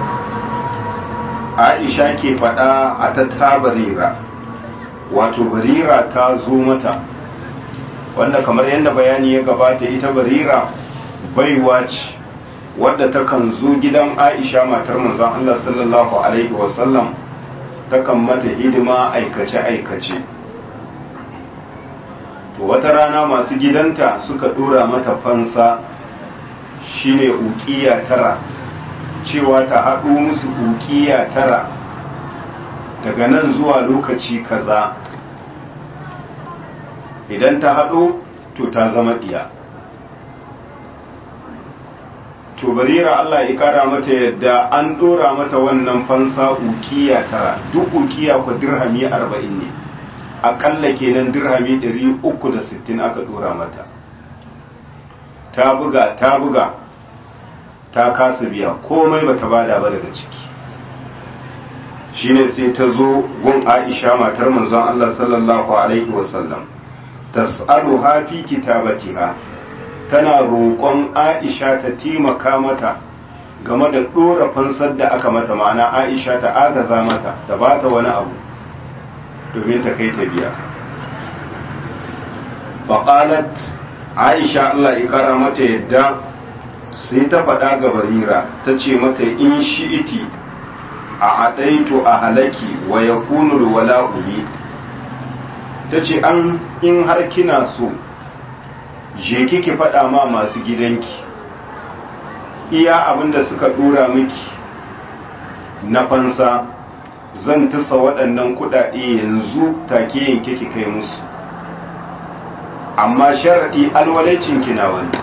Aisha ke faɗa a ta tabarira wato barira ta zo mata wanda kamar yadda bayani ya gabata ita barira baiwa ce wadda takan zo gidan aisha matar manzon Allah sallallahu alaihi wasallam takan mata hidima aikace-aikace to wata rana masu gidanta suka dora mata fansa shine ukiya tara cewa ta haɗo musu ukiya tara daga nan zuwa lokaci kaza idan ta haɗo to ta zama ɗiya to barira Allah ya kara mata yadda an dora mata wannan fansa ukiya tara duk ukiya ku dirhami arba'in ne akalla kenan dirhami ɗari uku da sittin aka dora mata ta buga ta buga ta kasa biya komai bata bada ba daga ciki shine sai ta zo gun Aisha matar manzon Allah sallallahu alaihi wasallam tas'aluha fi kitabatiha tana roƙon Aisha ta taimaka mata game da ɗora fansar da aka mata ma'ana Aisha ta agaza mata ta ba ta wani abu domin ta kai ta biya. Baƙalat Aisha Allah ya kara mata yadda sai ta faɗa ga barira ta ce mata in shi'iti a aɗaitu a halaki wa ya kunul wala uli ta ce an in har kina so je kiki faɗa ma masu gidanki iya abinda suka ɗora miki na fansa zan tusa waɗannan kuɗaɗe yanzu take yanke ki kai musu amma sharaɗi alwalaicin kina wani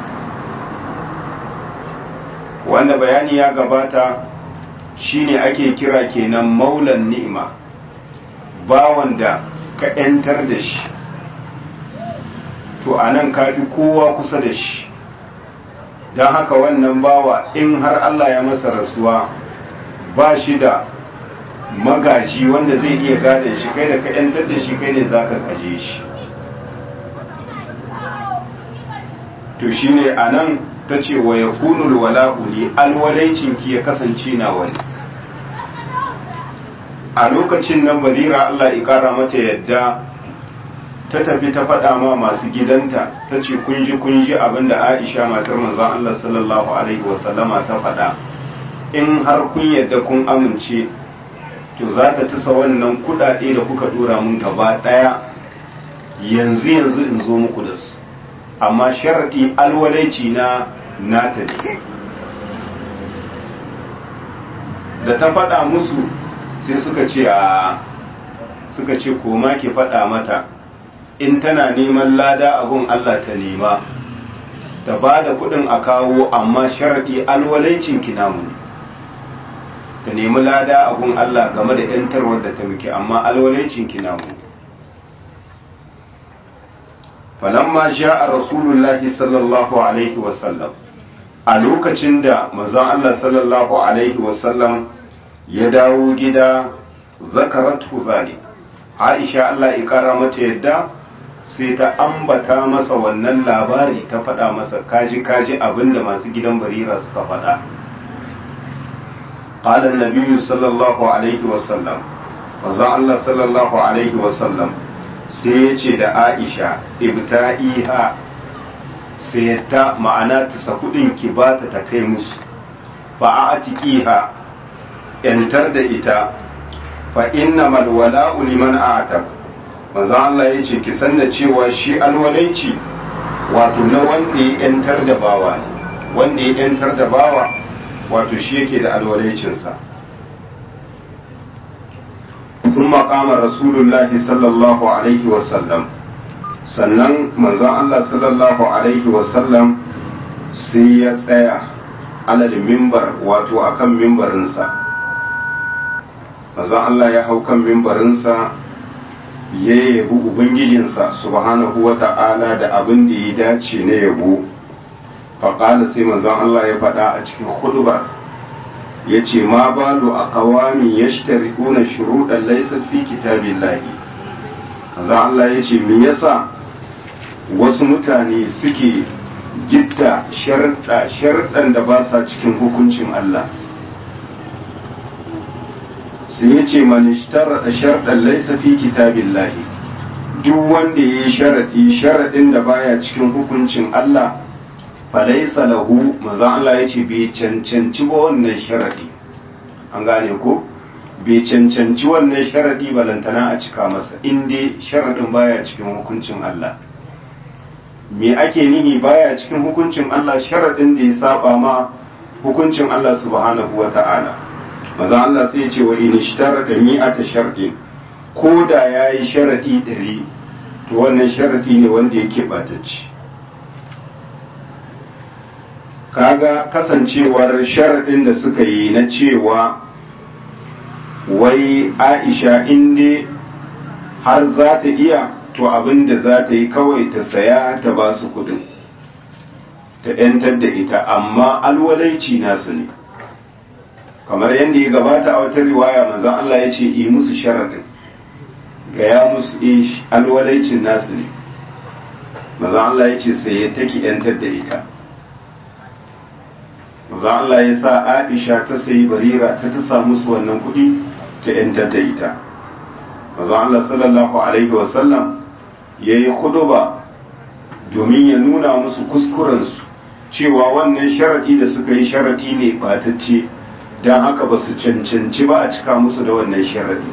wanda bayani ya gabata shine ake kira kenan maulan ni'ima bawan da ka 'yantar da shi to a nan kafi kowa kusa da shi don haka wannan bawa in har Allah ya masa rasuwa ba shi da magaji wanda zai iya gadon shi kai da ka 'yantar da shi kai ne za ka gaje shi to shi ne a nan ta ce wa ya kunul wala'uli alwalaicinki ya kasance na wani a lokacin nan barira Allah ya kara mata yadda ta tafi ta faɗa ma masu gidanta ta ce kunji kunji abinda aisha matar manzon Allah sallallahu alaihi wasallama ta faɗa in har kun yadda kun amince to za ta tasa wannan kuɗaɗe da kuka dora mun gaba ɗaya yanzu yanzu in zo muku da su amma sharaɗi alwalaici na nata ne da ta faɗa musu sai suka ce a suka ce koma ki faɗa mata in tana neman lada abun Allah ta nema ta ba da kuɗin a kawo amma sharaɗi alwalaicin ki namu ta nemi lada abun Allah game da ‘yantarwar da ta muke amma alwalaicin ki namu falamma ja a rasulullahi sallallahu alaihi wasallam a lokacin da mazan Allah sallallahu alaihi wasallam ya dawo gida zakaratu zalik Aisha Allah ya kara mata yadda sai ta ambata masa wannan labari ta faɗa masa kaji kaji abinda masu gidan barira suka faɗa قال النبي صلى الله عليه وسلم وزع الله صلى الله عليه وسلم سيتي da Aisha ibta'iha sai ta ma'ana ta sakudin ki bata ta kai musu fa atiqiha yantar da ita fa innamal wala'u liman a'tab manzo Allah yace ki san da cewa shi alwalaici wato na wanda ya yantar da bawa ne wanda ya yantar da bawa wato shi yake da alwalaicinsa ثم قام رسول الله صلى الله عليه وسلم sannan manzon Allah sallallahu alaihi wasallam sai ya tsaya alal mimbar wato akan mimbarinsa manzon Allah ya hau kan mimbarinsa ya yabi ubangijinsa subhanahu wa ta'ala da abin da ya dace na yabo faƙala sai manzon Allah ya faɗa a cikin hudubar ya ce ma balu a kawami ya shtarikuna shuruɗan laisar fi kitabin lahi manzon Allah ya ce me yasa wasu mutane suke gitta sharɗa sharɗan da ba sa cikin hukuncin Allah sai ya ce manishtara da sharɗan laisa fi kitabin lahi duk wanda ya yi sharaɗi sharaɗin da baya cikin hukuncin Allah falaisa lahu maza Allah ya ce bai cancanci ba wannan sharaɗi an gane ko bai cancanci wannan sharaɗi balantana a cika masa in dai sharaɗin baya cikin hukuncin Allah me ake nihi baya cikin hukuncin Allah sharaɗin da ya saba ma hukuncin Allah subhanahu wa ta'ala maza Allah sai ce wa in ishtara da mi'ata sharɗin ko da ya yi sharaɗi ɗari to wannan sharaɗi ne wanda yake ɓatacci kaga kasancewar sharaɗin da suka yi na cewa wai aisha inda har za ta iya to abin da za ta yi kawai ta saya ta ba su kudin ta ‘yantar da ita amma alwalaici nasu ne kamar yadda ya gabata a wata riwaya manzan Allah ya ce yi musu sharaɗin gaya musu ish alwalaicin nasu ne manzan Allah ya ce sai ya taki ‘yantar da ita manzan Allah ya sa Aisha ta sayi barira ta ta samu su wannan kuɗi ta ‘yantar da ita manzan Allah sallallahu alaihi wasallam ya yi ba domin ya nuna musu kuskurensu cewa wannan sharaɗi da suka yi sharaɗi ne ɓatacce don haka ba su cancanci ba a cika musu da wannan sharaɗi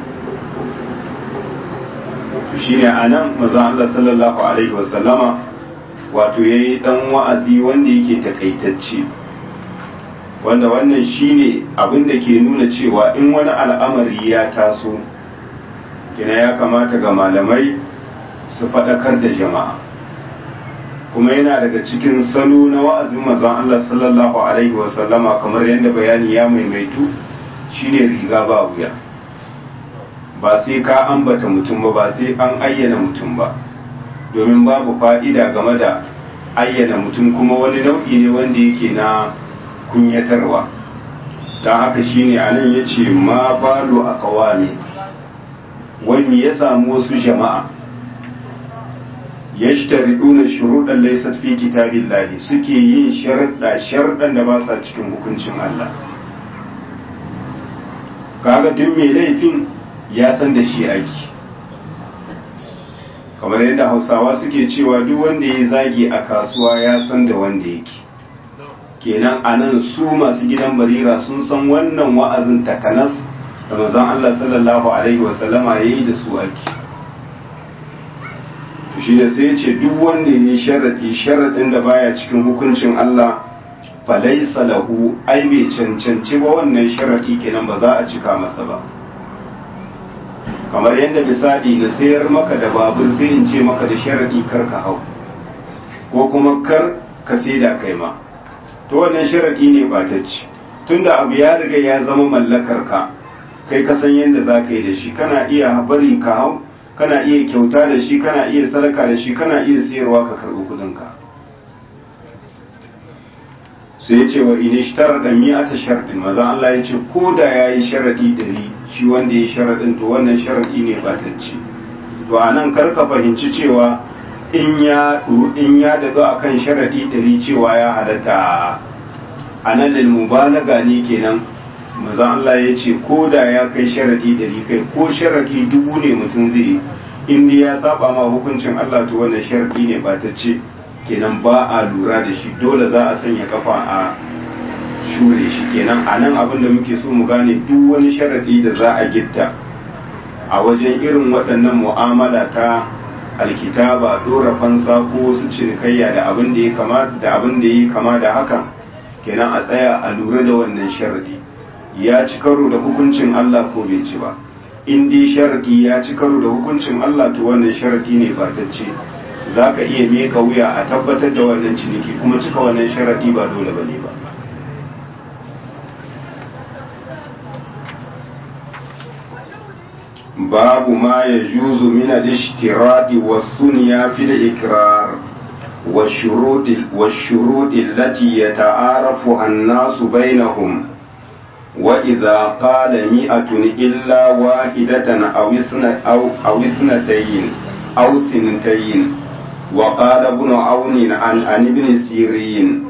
shi ne a nan maza Allah sallallahu Alaihi wasallama wato ya yi ɗan wa'azi wanda yake takaitacce wanda wannan shi ne abin da ke nuna cewa in wani al'amari ya taso kina ya kamata ga malamai su faɗakar da jama'a kuma yana daga cikin salo na wa'azin mazan Allah sallallahu Alaihi wasallama kamar yadda bayani ya maimaitu shine riga ba wuya ba sai ka ambata mutum ba ba sai an ayyana mutum ba domin babu fa'ida game da ayyana mutum kuma wani nau'i ne wanda yake na kunyatarwa don haka shine a nan ya ce ma balo a kawami wani ya samu wasu jama'a yashtariduna shuruɗan laysat fi kitabillahi suke yin sharuɗa sharuɗan da ba sa cikin hukuncin Allah kaga duk mai laifin ya san da shi aiki kamar yadda hausawa suke cewa duk wanda ya zagi a kasuwa ya san da wanda yake kenan a nan su masu gidan barira sun san wannan wa'azin takanas da manzon Allah sallallahu alaihi wasallama ya yi da su ake shi da sai ce duk wanda ya yi sharaɗi sharaɗin da baya cikin hukuncin Allah falaisa lahu ai bai cancanci ba wannan sharaɗi kenan ba za a cika masa ba kamar yadda misali na sayar maka da babur sai in ce maka da sharaɗi kar ka hau ko kuma kar ka saida kai ma to wannan sharaɗi ne ba ta ci tunda abu ya riga ya zama mallakar ka kai ka san yadda za ka yi da shi kana iya bari ka hau kana iya kyauta da shi kana iya sadaka da shi kana iya sayarwa ka karɓi kuɗinka sai ya ce wa inishtar da mi'ata sharɗin maza Allah ya ce ko da ya yi sharaɗi ɗari shi wanda ya yi sharaɗin to wannan sharaɗi ne batacce to a nan karka fahimci cewa in ya in ya daɗu a kan sharaɗi ɗari cewa ya halatta a nan lil mubalaga ne kenan maza Allah ya ce ko da ya kai sharaɗi ɗari kai ko sharaɗi dubu ne mutum zai in ya saba ma hukuncin Allah to wannan sharaɗi ne batacce kenan ba a lura da shi dole za a sanya kafa a shure shi kenan a nan abin da muke so mu gane duk wani sharadi da za a gitta a wajen irin waɗannan mu'amala ta alkitaba dora fansa ko su cinikayya da abin da ya kama da abin da ya kama da hakan kenan a tsaya a lura da wannan sharadi ya ci karo da hukuncin Allah ko bai ci ba in dai sharadi ya ci karo da hukuncin Allah to wannan sharadi ne ba ta ce za ka iya meka wuya a tabbatar da wannan ciniki kuma cika wannan sharaɗi ba dole ba ne ba babu ma ya juzu min al-ishtiradi wa sunya fi al-ikrar wa shurud allati yata'arafu an-nasu bainahum wa idha qala mi'atun illa wahidatan aw isna aw isnatayn aw sintayn وقال ابن عون عن عن ابن سيرين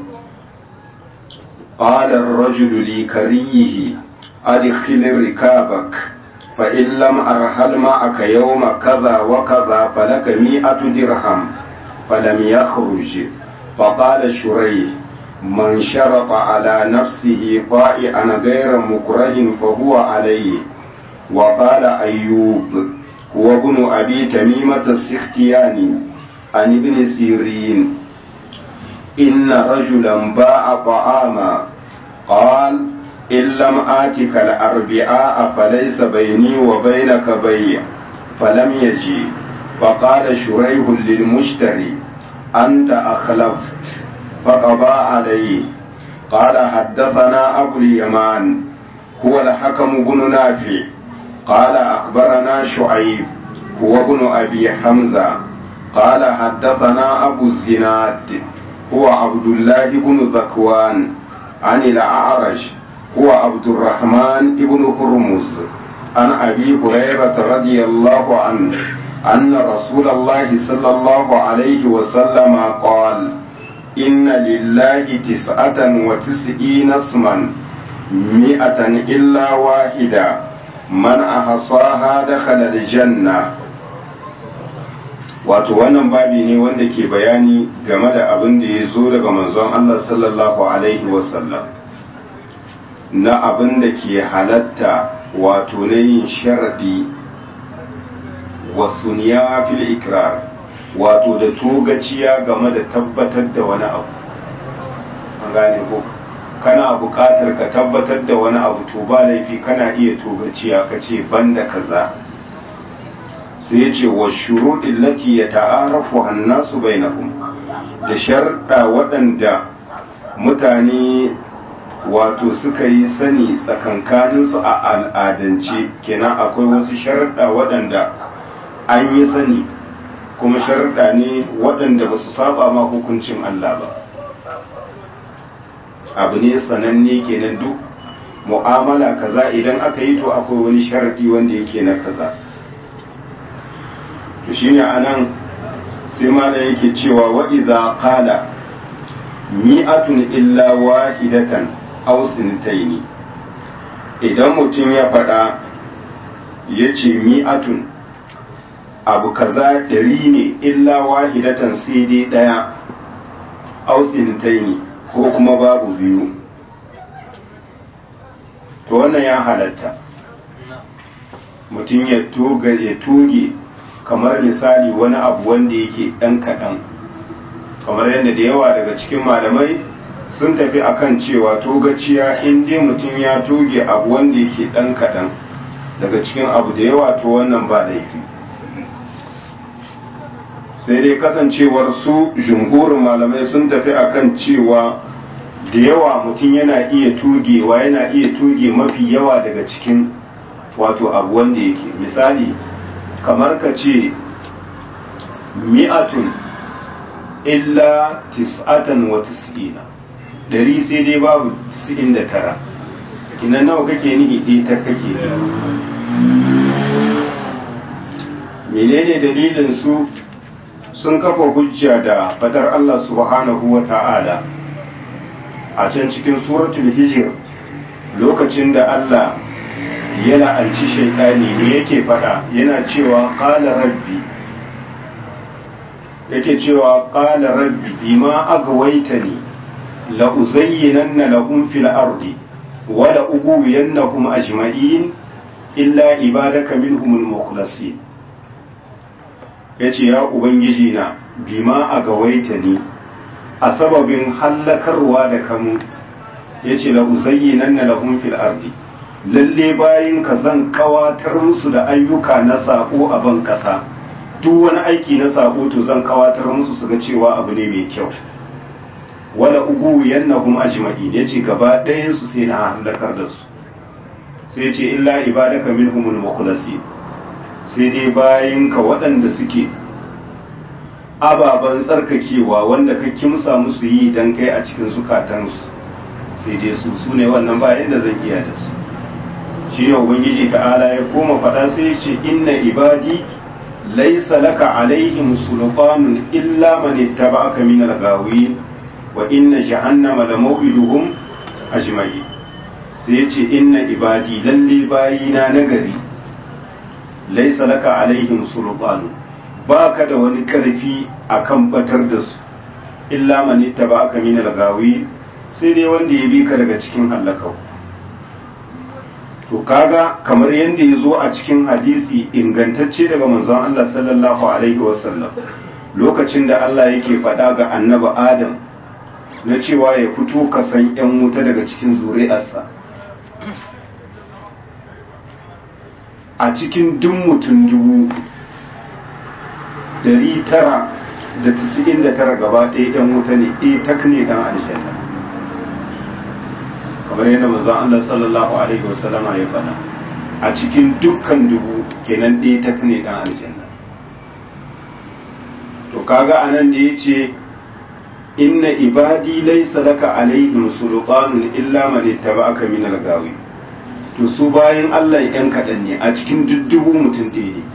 قال الرجل لكريه أدخل ركابك فإن لم أرحل معك يوم كذا وكذا فلك مئة درهم فلم يخرج فقال شريح من شرط على نفسه طائعا غير مكره فهو عليه وقال أيوب هو ابن أبي تميمة السختياني عن ابن سيرين إن رجلا باع طعاما قال إن لم آتك الأربعاء فليس بيني وبينك بيع فلم يجي فقال شريح للمشتري أنت أخلفت فقضى عليه قال حدثنا أبو اليمان هو الحكم بن نافع قال أخبرنا شعيب هو ابن أبي حمزة قال حدثنا أبو الزناد هو عبد الله بن ذكوان عن الأعرج هو عبد الرحمن بن هرمز عن أبي هريرة رضي الله عنه أن رسول الله صلى الله عليه وسلم قال إن لله تسعة وتسعين اسما مئة إلا واحدة من أحصاها دخل الجنة wato wannan babi ne wanda ke bayani game da abin da ya zo daga manzon Allah sallallahu alaihi wasallam na abin da ke halatta wato na yin sharadi wasu fil ikrar wato da togaciya game da tabbatar da wani abu an gane ko kana buƙatar ka tabbatar da wani abu to ba laifi kana iya togaciya ka ce banda kaza sai ce wa shuruɗin lati ya ta'arafu hannasu bainahum da sharɗa waɗanda mutane wato suka yi sani tsakankaninsu a al'adance kenan akwai wasu sharɗa waɗanda an yi sani kuma sharɗa ne waɗanda ba su saba ma hukuncin Allah ba abu ne sananne kenan duk mu'amala kaza idan aka yi to akwai wani sharaɗi wanda yake na kaza to shine anan sai malam yake cewa wa idza qala mi'atun illa wahidatan aw sintaini idan mutum ya faɗa ya ce mi'atun abu kaza ɗari ne illa wahidatan sai dai ɗaya ausintaini ko kuma babu biyu to wannan ya halatta mutum ya tuge kamar misali wani abu wanda yake ɗan kaɗan kamar yadda da yawa daga cikin malamai sun tafi akan cewa togaciya in dai mutum ya toge abu wanda yake ɗan kaɗan daga cikin abu da yawa to wannan ba laifi sai dai kasancewar su jumhurin malamai sun tafi akan cewa da yawa mutum yana iya tugewa yana iya tuge mafi yawa daga cikin wato abu wanda yake misali kamar ka ce mi'atun illa tis'atan wa tis'ina dari sai dai babu tis'in da tara kinan nawa kake nihi ɗaya ta kake menene dalilin su sun kafa hujja da fadar Allah subhanahu wa ta'ala a can cikin suratul hijir lokacin da Allah ya la'anci shaitani ne yake fada yana cewa qala rabbi yake cewa qala rabbi bima agwaytani la uzayyinanna lahum fil ardi wa la ughwiyannahum ajma'in illa ibadaka minhumul mukhlasin yace ya ubangiji na bima agawaitani a sababin hallakarwa da kamu yace la uzayyinanna lahum fil ardi lalle bayin ka zan kawatar musu da ayyuka na sako a ban kasa duk wani aiki na sako to zan kawatar musu su ga cewa abu ne mai kyau wala ugu yannahum ajma'in yace gaba ɗayan su sai na halakar da su sai yace illa ibadaka minhumul mukhlasin sai dai bayin ka waɗanda suke ababen tsarkakewa wanda ka kimsa musu yi dan kai a cikin zukatansu sai dai su su ne wannan bayan da zan iya da su shi ne ubangiji ta'ala ya koma faɗa sai ya ce inna ibadi laisa laka alaihim sultanun illa man ittaba'aka min al-ghawin wa inna jahannama la maw'iduhum ajma'in sai ya ce inna ibadi lalle bayina nagari laisa laka alaihim sultanun baka da wani karfi akan batar da su illa man ittaba'aka min al-ghawin sai dai wanda ya bi ka daga cikin halakau to kaga kamar yadda ya zo a cikin hadisi ingantacce daga manzon Allah sallallahu alaihi wasallam lokacin da Allah yake faɗa ga annaba Adam na cewa ya fito ka san ‘yan wuta daga cikin zuri'arsa a cikin duk mutum dubu dari tara da tisa'in da tara gaba ɗaya ‘yan wuta ne ɗaya tak ne ɗan aljanna kamar yadda manzon Allah sallallahu alaihi wasallam ya faɗa a cikin dukkan dubu kenan ɗaya ta ne dan aljanna to kaga anan da yace inna ibadi laysa laka alaihim sultanun illa man ittaba'aka min al-gawi to su bayan Allah yan kaɗan ne a cikin duddubu mutum ɗaya ne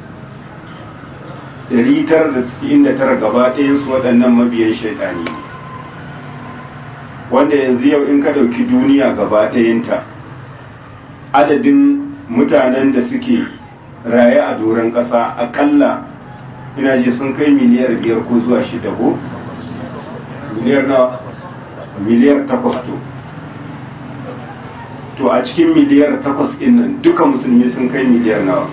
ɗari tara da tisa'in da tara gaba ɗayan su waɗannan mabiyan shaiɗani ne wanda yanzu yau in ka ɗauki duniya gaba ɗayanta adadin mutanen da suke raye a doron ƙasa akalla ina ji sun kai miliyar biyar ko zuwa shida ko miliyar na miliyar takwas to to a cikin miliyar takwas ɗin nan duka musulmi sun kai miliyar nawa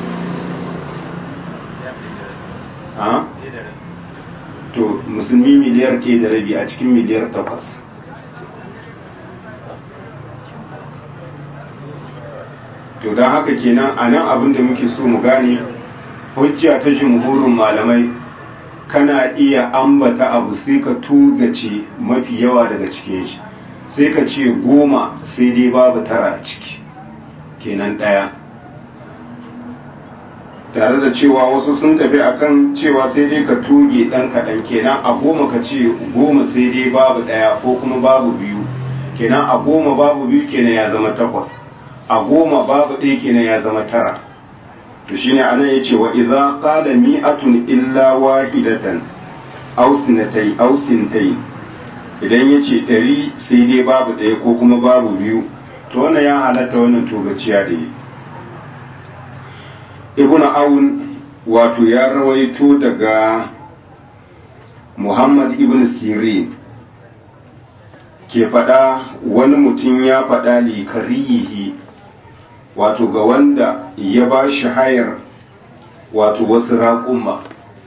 ha? to musulmi miliyar ke da rabi a cikin miliyar takwas to don haka kenan a nan abin da muke so mu gane hujja ta jumhurin malamai kana iya ambata abu sai ka tugace mafi yawa daga cikin shi sai ka ce goma sai dai babu tara a ciki kenan ɗaya tare da cewa wasu sun tafi akan cewa sai dai ka tuge ɗan kaɗan kenan a goma ka ce goma sai dai babu ɗaya ko kuma babu biyu kenan a goma babu biyu kenan ya zama takwas a goma babu ɗaya kenan ya zama tara to shine anan yace wa idza qala mi'atun illa wahidatan aw sinatay aw sintai idan yace ɗari sai dai babu ɗaya ko kuma babu biyu to wannan ya halatta wannan togaciya da yi ibnu awun wato ya rawaito daga muhammad ibn sirin ke faɗa wani mutum ya faɗa likariyihi wato ga wanda ya ba shi hayar wato wasu raƙumma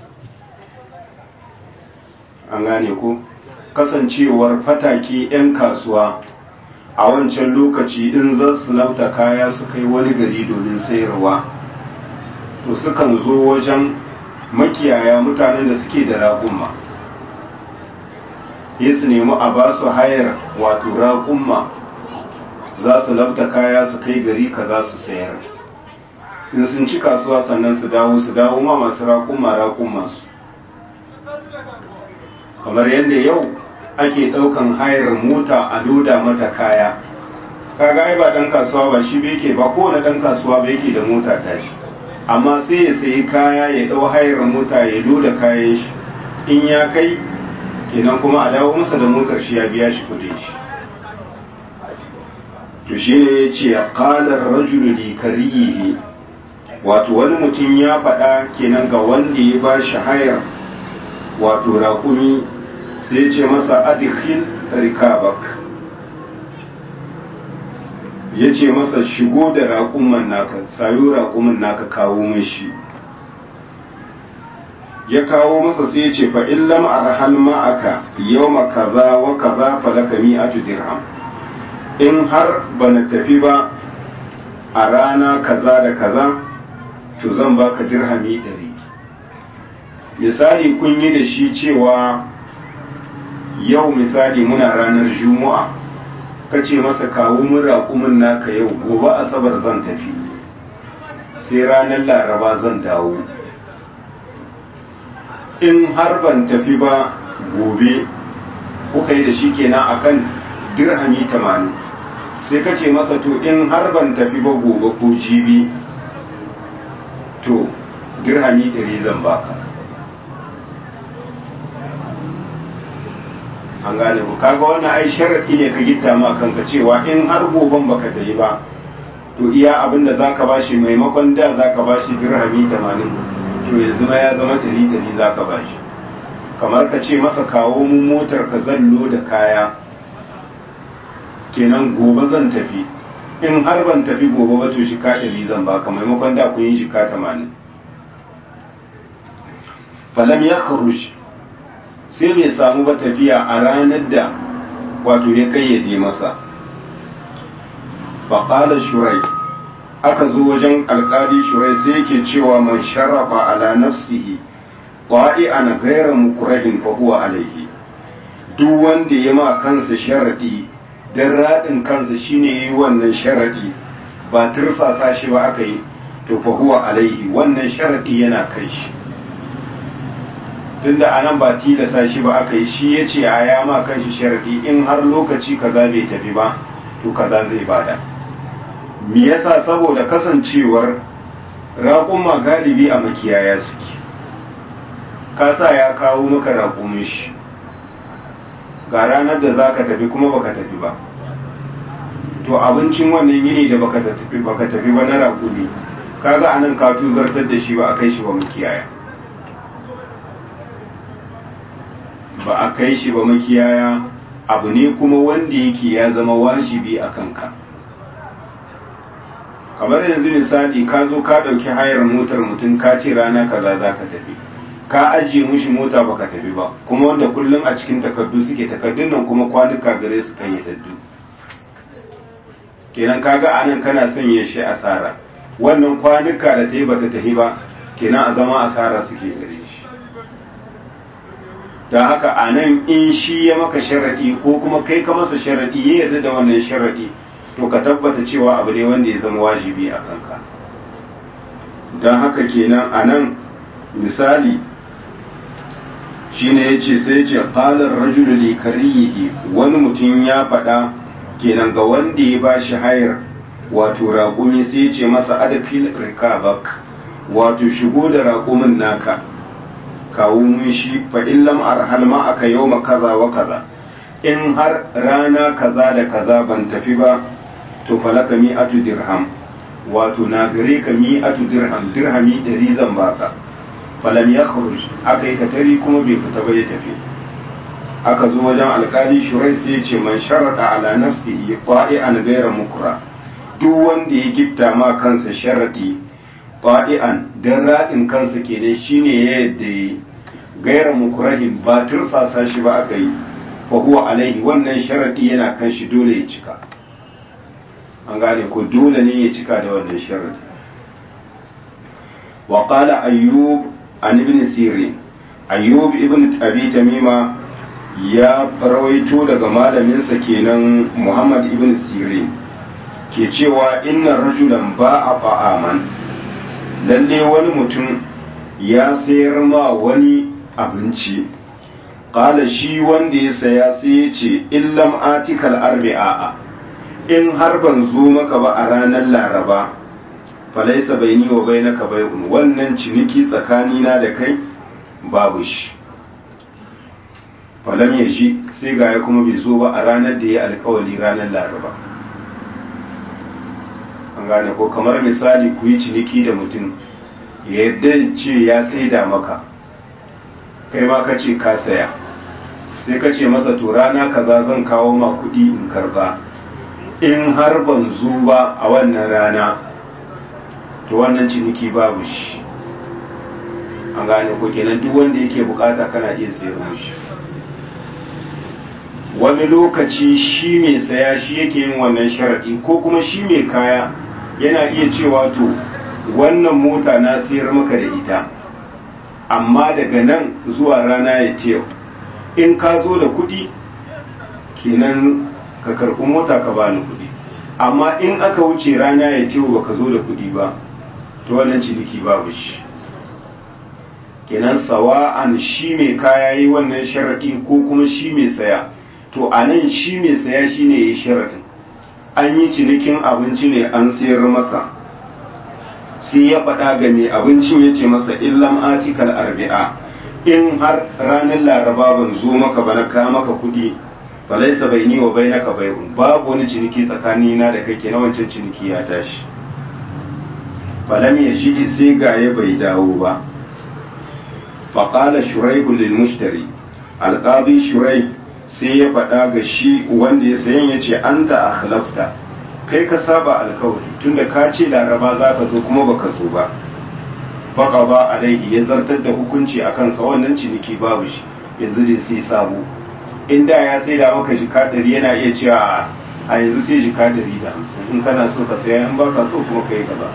an gane ko kasancewar fatake 'yan kasuwa a wancan lokaci in za su lauta kaya su kai wani gari domin sayarwa to sukan zo wajen makiyaya mutanen da suke da raƙumma ya su nemi a ba su hayar wato raƙumma za su labta kaya su kai gari ka za su sayar in sun ci kasuwa sannan su dawo su dawo ma masu raƙumma raƙummansu kamar yadda yau ake ɗaukan hayar mota a loda mata kaya kaga ai ba ɗan kasuwa ba shi bai ke ba kowane ɗan kasuwa ba yake da mota tashi amma sai ya sayi kaya ya ɗau hayar mota ya loda kayan shi in ya kai kenan kuma a dawo masa da motar shi ya biya shi kudin shi to shi ne ya ce ƙalar rajulu li kariyihi wato wani mutum ya faɗa kenan ga wanda ya ba shi hayar wato raƙumi sai ya ce masa adikhil rikabak ya ce masa shigo da raƙuman naka sayo raƙumin naka kawo mashi ya kawo masa sai ya ce fa in lam arhal ma'aka yawma kaza wa kaza fa laka mi'atu dirham in har bana tafi ba a rana kaza da kaza to zan baka dirhami ɗari misali kun yi da shi cewa yau misali muna ranar juma'a ka ce masa kawo mun raƙumin naka yau gobe asabar zan tafi sai ranar laraba zan dawo in har ban tafi ba gobe kuka yi da shi kenan akan dirhami tamanin sai ka ce masa to in har ban tafi ba gobe ko jibi to dirhami ɗari zan baka an gane ku kaga wannan ai sharaɗi ne ka gitta ma kanka cewa in har goben baka tafi ba to iya abin da zaka bashi maimakon da zaka bashi dirhami tamanin to yanzu ma ya zama dari dari za ka ba shi kamar ka ce masa kawo mu motar ka zallo da kaya kenan gobe zan tafi in har ban tafi gobe ba to shi ka ɗari zan baka maimakon da kun yi shi ka tamanin falam ya kharuj sai bai samu ba tafiya a ranar da wato ya kayyade masa faƙalar shurai aka zo wajen alkali shurai sai yake cewa man sharafa ala nafsihi qa'i'an ghayra mukrahin fa huwa alayhi duk wanda ya ma kansa sharadi dan radin kansa shine yi wannan sharadi ba tirsasa shi ba aka yi to fa huwa alayhi wannan sharadi yana kai shi tunda anan ba tilasa shi ba aka yi shi yace a ya ma kanshi sharadi in har lokaci kaza bai tafi ba to kaza zai bada me yasa saboda kasancewar raƙuma galibi a makiyaya suke kasa ya kawo maka raƙumin shi ga ranar da za ka tafi kuma baka tafi ba to abincin wannan yini da baka tafi baka tafi ba na raƙumi kaga anan ka tuzartar da shi ba a kai shi ba makiyaya ba a kai shi ba makiyaya abu ne kuma wanda yake ya zama wajibi a kanka kamar yanzu misali ka zo ka ɗauki hayar motar mutum ka ce rana kaza za ka tafi ka ajiye mushi mota baka tafi ba kuma wanda kullum a cikin takardu suke takardun nan kuma kwanuka gare su kan taddu kenan kaga anan kana sanya shi asara wannan kwanuka da ta yi bata tafi ba kenan a zama asara suke gare shi don haka a nan in shi ya maka sharaɗi ko kuma kai ka masa sharaɗi ya yarda da wannan sharaɗi to ka tabbata cewa abu ne wanda ya zama wajibi a kanka don haka kenan a nan misali shine ya ce sai ce ƙalar rajulu li kariyihi wani mutum ya faɗa kenan ga wanda ya ba shi hayar wato raƙumi sai ya ce masa adakil rikabak wato shigo da raƙumin naka kawo mun shi fa in lam arhal ma aka yawma kaza wa kaza in har rana kaza da kaza ban tafi ba to falaka mi'atu dirham wato na gare ka mi'atu dirham dirhami ɗari zan baka falam ya aka yi katari kuma bai fita ba ya tafi aka zo wajen alkali shurai sai ya ce man sharaɗa ala nafsihi qa'i'an ghayra mukra duk wanda ya gifta ma kansa sharadi qa'i'an dan radin kansa kenan shine ya yadda yi ghayra mukrahin ba tursasa shi ba aka yi fa huwa alaihi wannan sharadi yana kan shi dole ya cika an gane ko dole ne ya cika da wannan sharadi wa qala ayyub an ibn sirin ayyub ibn abi tamima ya rawaito daga malaminsa kenan Muhammad ibn Sirin ke cewa inna rajulan ba a fa'aman lalle wani mutum ya sayar ma wani abinci ƙala shi wanda ya saya sai ya ce illam atikal arbi'a in har ban zo maka ba a ranar laraba falaisa bai ni wa bai na ka wannan ciniki tsakanina da kai babu shi falam ya shi sai ga ya kuma bai zo ba a ranar da ya alkawali ranar laraba an gane ko kamar misali ku yi ciniki da mutum ya yadda ce ya saida maka kai ma ka ce ka saya sai ka ce masa to rana kaza zan kawo ma kuɗi in karba in har ban zo ba a wannan rana to wannan ciniki babu shi an gane ko kenan duk wanda yake bukata kana iya sayar mushi wani lokaci shi mai saya shi yake yin wannan sharaɗi ko kuma shi mai kaya yana iya cewa to wannan mota na sayar maka da ita amma daga nan zuwa rana ya ce in ka zo da kuɗi kenan ka karɓi mota ka bani kuɗi amma in aka wuce rana ya ce ba ka zo da kuɗi ba to wannan ciniki babu shi kenan sawa'an shi mai kaya yi wannan sharaɗi ko kuma shi mai saya to a nan shi mai saya shi ne ya sharaɗin an yi cinikin abinci ne an sayar masa sai ya faɗa ga mai abincin ya ce masa illam atikal arbi'a in har ranar laraba ban zo maka ba na kawo maka kuɗi falaisa bai ni wa bai naka bai babu wani ciniki tsakani na da kai na wancan ciniki ya tashi falam ya shi sai gaye bai dawo ba faƙala shuraihu lil mushtari alƙabi shurai sai ya faɗa ga shi wanda ya sayan ya ce an ta akhlafta kai ka saba alkawari tunda ka ce laraba za ka zo kuma baka zo ba baka ba alaihi ya zartar da hukunci a kansa wannan ciniki babu shi yanzu dai sai sabo in da ya sai da maka jika ɗari yana iya cewa a yanzu sai jika ɗari da hamsin in kana so ka saya in baka so kuma kai gaba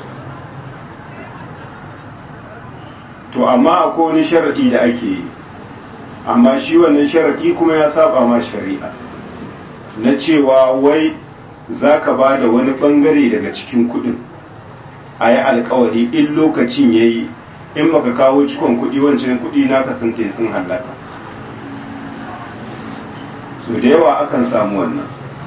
to amma akwai wani sharaɗi da ake yi amma shi wannan sharaɗi kuma ya saba ma shari'a na cewa wai za ka ba da wani ɓangare daga cikin kuɗin a yi alkawari in lokacin ya yi in baka kawo cikon kuɗi wancan kuɗi na kasance sun hallaka so da yawa akan samu wannan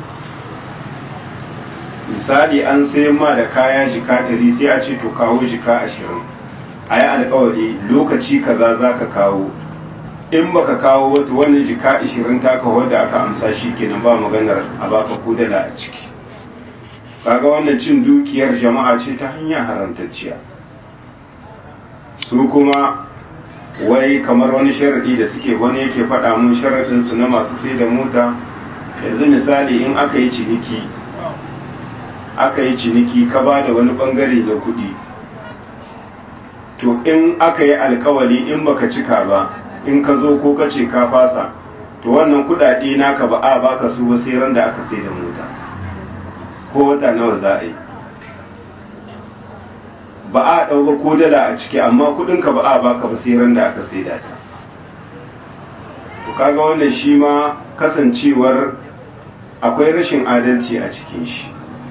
misali an sayan ma da kaya jika ɗari sai a ce to kawo jika ashirin a yi alkawari lokaci kaza za ka kawo in baka kawo wata wannan jika ashirin taka wadda aka amsa shi kenan ba maganar a baka kudala a ciki kaga wannan cin dukiyar jama'a ce ta hanyar harantacciya su kuma wai kamar wani sharaɗi da suke wani yake faɗa mun sharaɗinsu na masu sai da mota yanzu misali in aka yi ciniki aka yi ciniki ka ba da wani ɓangare da kuɗi to in aka yi alkawali in baka cika ba in ka zo ko ka ce ka fasa to wannan kuɗaɗe naka ba a baka su ba sai ran da aka sai da mota ko wata nawa za a yi ba a ɗauka ko dala a ciki amma kuɗinka ba a baka ba sai ran da aka sai da ta to kaga wannan shi ma kasancewar akwai rashin adalci a cikin shi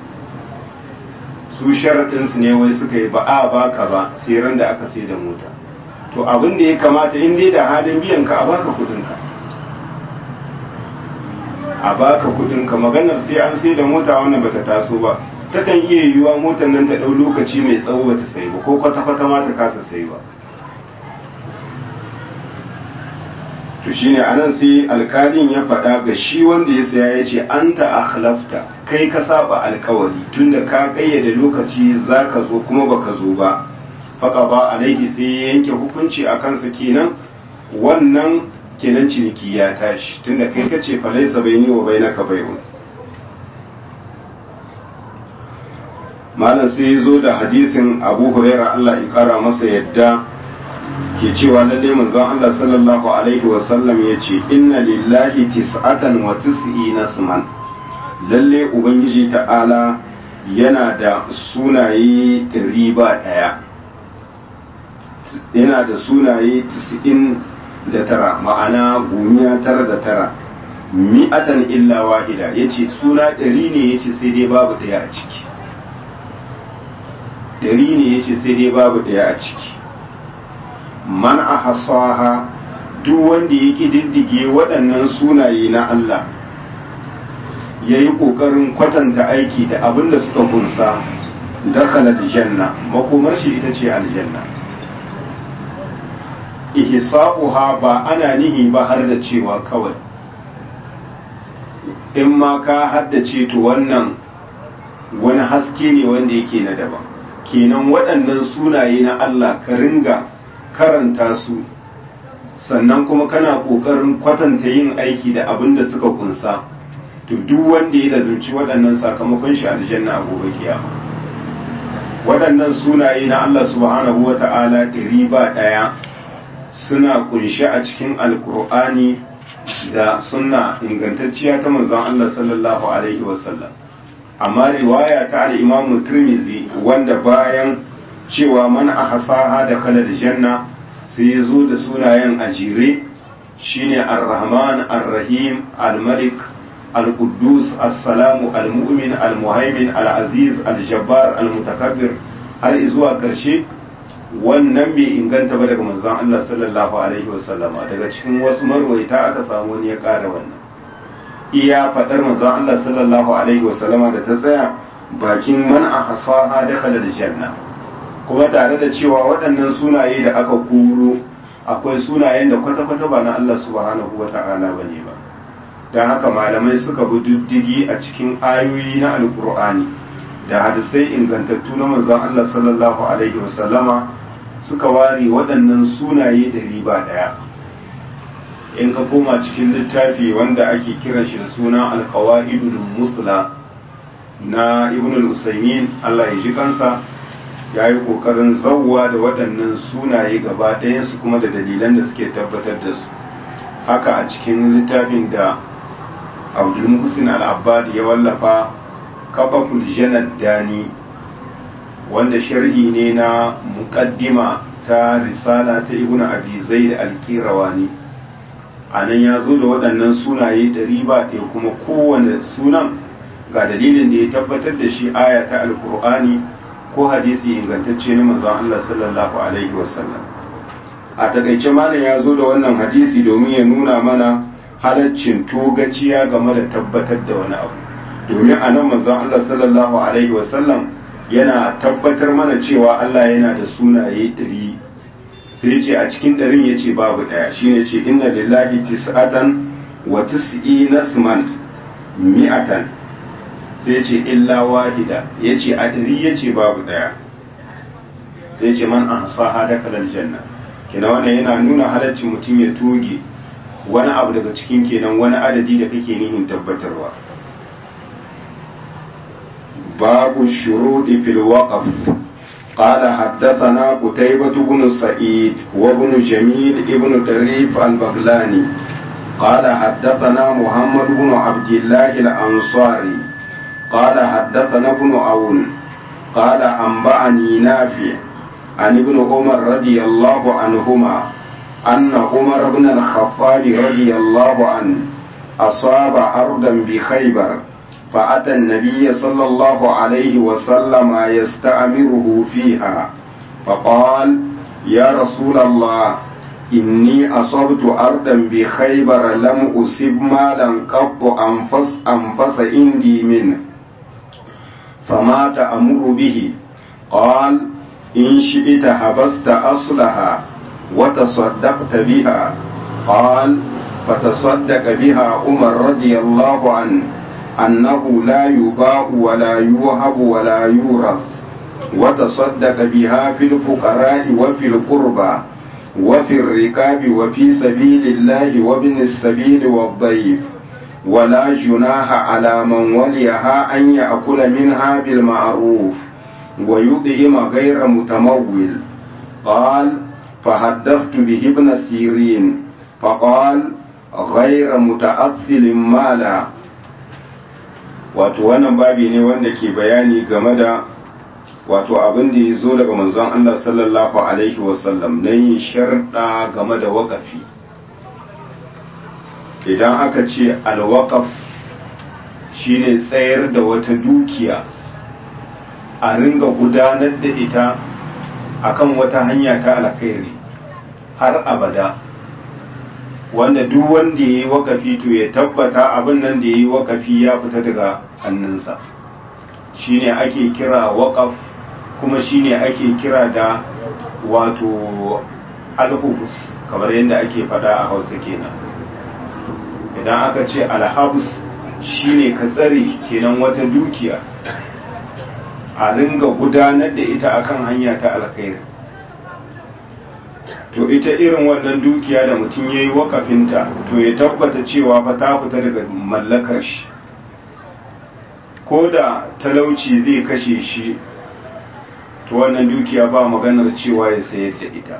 su sharaɗinsu ne wai suka yi ba a baka ba sai ran da aka sai da mota to abin da ya kamata in dai da halin biyan ka a baka kuɗinka a baka kuɗinka maganar sai an sai da mota wannan bata taso ba takan iya yiwuwa motar nan ta ɗau lokaci mai tsawo bata sai ba ko kwata-kwata ma ta kasa sai ba to shine anan sai alkalin ya faɗa ga shi wanda ya saya ya ce an ta akhlafta kai ka saba alkawari tunda ka kayyade lokaci za ka zo kuma baka zo ba faqaba alaihi sai ya yanke hukunci a kansa kenan wannan kenan ciniki ya tashi tunda kai kace fa laysa bayni wa bainaka bay'un malam sai ya zo da hadisin abu huraira Allah ya kara masa yadda ke cewa lalle manzon Allah sallallahu alaihi wa sallam ya ce inna lillahi tis'atan wa tis'ina isman lalle ubangiji ta'ala yana da sunaye ɗari ba ɗaya yana da sunaye tis'in da tara ma'ana gumiya tara da tara mi'atan illa wahida yace suna ɗari ne yace sai dai babu ɗaya a ciki ɗari ne yace sai dai babu ɗaya a ciki man a hasaha duk wanda ya diddige waɗannan sunaye na Allah ya yi ƙoƙarin kwatanta aiki da abin da suka kunsa dakhala aljanna makomar shi ita ce aljanna ihsa'uha ba ana nihi ba har da cewa kawai in ma ka haddace to wannan wani haske ne wanda yake na daban kenan waɗannan sunaye na Allah ka ringa karanta su sannan kuma kana ƙoƙarin kwatanta yin aiki da abin da suka kunsa to duk wanda ya lazumci waɗannan sakamakon shi aljanna a gobe kiyama waɗannan sunaye na Allah subhanahu wa ta'ala ɗari ba ɗaya suna kunshe a cikin alkur'ani da sunna ingantacciya ta manzon Allah sallallahu alaihi wasallam amma riwaya ta al-Imam Tirmidhi wanda bayan cewa man ahsaha da khala da janna sai ya zo da sunayen a jere shine ar-Rahman ar-Rahim al-Malik al-Quddus as-Salamu al-Mu'min al-Muhaymin al-Aziz al-Jabbar al-Mutakabbir har zuwa karshe wannan bai inganta ba daga manzon Allah sallallahu alaihi wasallama daga cikin wasu marwaita aka samu wani ya ƙara wannan iya faɗar manzon Allah sallallahu alaihi wasallama da ta tsaya bakin man a hasaha dakhala janna kuma tare da cewa waɗannan sunaye da aka kuro akwai sunayen da kwata-kwata ba na Allah subhanahu wa ta'ala bane ba don haka malamai suka bi diddigi a cikin ayoyi na alkur'ani da hadisai ingantattu na manzon Allah sallallahu alaihi wasallama suka ware waɗannan sunaye da riba ɗaya in ka koma cikin littafi wanda ake kiran shi da suna alkawa'idul musla na ibn al-usaymin Allah ya ji kansa ya yi ƙoƙarin zauwa da waɗannan sunaye gaba ɗayansu kuma da dalilan da suke tabbatar da su haka a cikin littafin da abdul muhsin al-abbad ya wallafa kafaful janad dani wanda sharhi ne na muqaddima ta risala ta ibnu abi zaid al-qirawani anan ya zo da waɗannan sunaye ɗari ba ɗaya kuma kowane sunan ga dalilin da ya tabbatar da shi aya ta alkur'ani ko hadisi ingantacce na manzon Allah sallallahu alaihi wasallam a takaice malam ya zo da wannan hadisi domin ya nuna mana halaccin togaciya game da tabbatar da wani abu domin a nan manzon Allah sallallahu alaihi wasallam yana tabbatar mana cewa Allah yana da sunaye ɗari sai ce a cikin ɗarin ya ce babu ɗaya shi ne ce inna lillahi tis'atan wa tis'i nasman mi'atan sai ce illa wahida ya ce a ɗari ya ce babu ɗaya sai ce man an sa hada kalal janna kina wannan yana nuna halaccin mutum ya toge wani abu daga cikin kenan wani adadi da kake nihin tabbatarwa babu shuruɗi fil waqf قال حدثنا قتيبة بن سعيد وابن جميل ابن طريف البغلاني قال حدثنا محمد بن عبد الله الأنصاري قال حدثنا ابن عون قال أنبأني نافع عن ابن عمر رضي الله عنهما أن عمر بن الخطاب رضي الله عنه أصاب أرضا بخيبر فأتى النبي صلى الله عليه وسلم يستأمره فيها فقال يا رسول الله إني أصبت أرضا بخيبر لم أصب مالا قط أنفس أنفس عندي منه فما تأمر به قال إن شئت حبست أصلها وتصدقت بها قال فتصدق بها عمر رضي الله عنه أنه لا يباع ولا يوهب ولا يورث وتصدق بها في الفقراء وفي القربى وفي الركاب وفي سبيل الله وابن السبيل والضيف ولا جناح على من وليها أن يأكل منها بالمعروف ويطعم غير متمول قال فحدثت به ابن سيرين فقال غير متأثل مالا wato wannan babi ne wanda ke bayani game da wato abin da ya zo daga manzon Allah sallallahu alaihi wasallam na yin sharɗa game da waƙafi idan aka ce alwaƙaf shine tsayar da wata dukiya a ringa gudanar da ita akan wata hanya ta alkhairi har abada wanda duk wanda ya yi wakafi to ya tabbata abin nan da ya yi wakafi ya fita daga hannunsa shine ake kira wakaf kuma shine ake kira da wato alhubus kamar yadda ake fada a hausa kenan idan aka ce alhabus shine ka tsare kenan wata dukiya a ringa gudanar da ita akan hanya ta alkhairi to ita irin wannan dukiya da mutum ya yi wakafinta to ya tabbata cewa fa ta fita daga mallakar shi ko da talauci zai kashe shi to wannan dukiya ba maganar cewa ya sayar da ita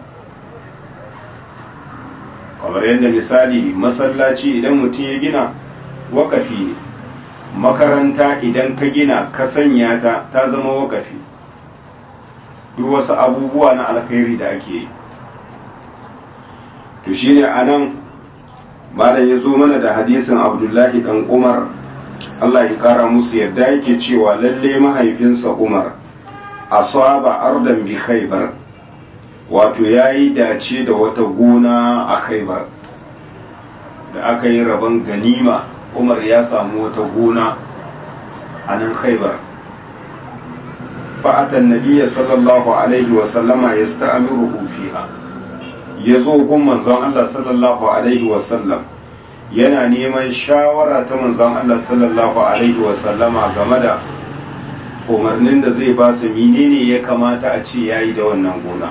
kamar yadda misali masallaci idan mutum ya gina wakafi ne makaranta idan ka gina ka sanya ta ta zama wakafi duk wasu abubuwa na alkhairi da ake yi to shine anan malam ya zo mana da hadisin abdullahi dan umar Allah ya kara musu yadda yake cewa lalle mahaifinsa umar asaba ardan bi khaybar wato yayi dace da wata gona a khaybar da aka yi rabon ganima umar ya samu wata gona a nan khaybar fa'atan nabiyya sallallahu alaihi wa sallama yasta'miruhu fiha ya zo gun manzon Allah sallallahu Alaihi wasallam yana neman shawara ta manzon Allah sallallahu Alaihi wasallama game da umarnin da zai ba su menene ya kamata a ce ya yi da wannan gona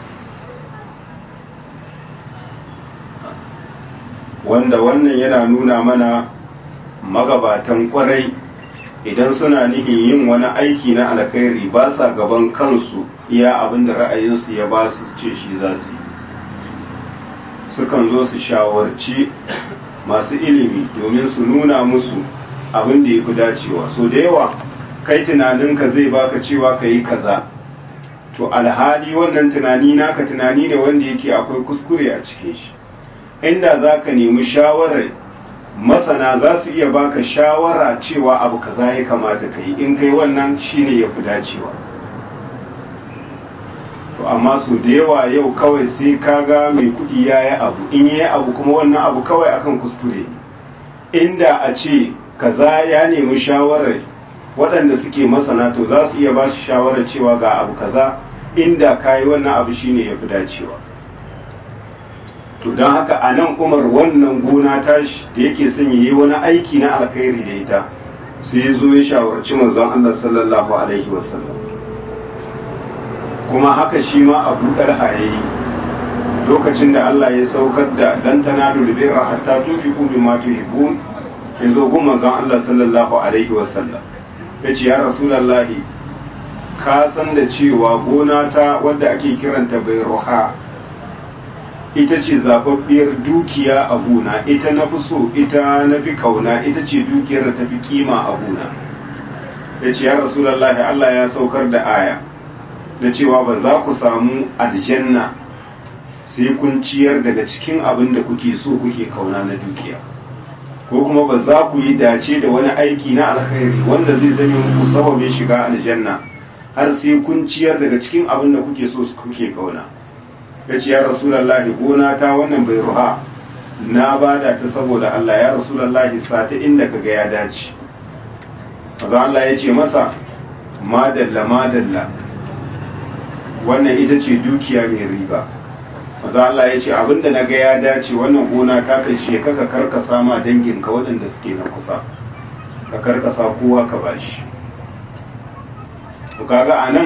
wanda wannan yana nuna mana magabatan kwarai idan suna nihin yin wani aiki na alkhairi ba sa gaban kansu iya abin da ra'ayinsu ya ba su ce shi za su yi sukan zo su shawarci masu ilimi domin su nuna musu abin da ya fi dacewa so da yawa kai tunaninka zai baka cewa ka yi kaza to alhali wannan tunani naka tunani ne wanda yake akwai kuskure a cikin shi inda za ka nemi shawarar masana za su iya baka shawara cewa abu kaza ya kamata ka yi in kai wannan shine ya fi dacewa to amma su da yawa yau kawai sai kaga mai kudi ya yi abu in yi abu kuma wannan abu kawai akan kuskure inda a ce kaza ya nemi shawarar waɗanda suke masana to za su iya ba shi shawarar cewa ga abu kaza inda ka yi wannan abu shine ya fi dacewa to don haka a nan umar wannan gona tashi da yake son yi wani aiki na alkhairi da ita sai ya zo ya shawarci manzon Allah sallallahu alaihi wasallam kuma haka shi ma abu ɗarha ya yi lokacin da Allah ya saukar da dan tanalu birra hatta tunfiqu mimma tuhibbun ya zo gun manzon Allah sallallahu alaihi wasallam ya ce ya rasulallahi ka san da cewa gona ta wadda ake kiranta bai roha ita ce zababbiyar dukiya a gona ita na fi so ita na fi kauna ita ce dukiyar da ta fi kima a gona ya ce ya rasulallahi Allah ya saukar da aya da cewa ba za ku samu aljanna sai kun ciyar daga cikin abin da kuke so kuke kauna na dukiya ko kuma ba za ku yi dace da wani aiki na alkhairi wanda zai zame muku sababin shiga aljanna har sai kun ciyar daga cikin abin da kuke so kuke kauna ya ce ya rasulallahi gona ta wannan bai ruha na bada ta saboda Allah ya rasulallahi sata inda ka ga ya dace maza Allah ya ce masa madalla madalla wannan ita ce dukiya mai riba maza Allah ya ce abinda na ga ya dace wannan gona ta kai she kaka karkasa ma danginka waɗanda suke na kusa ka karkasa kowa ka bashi to kaga anan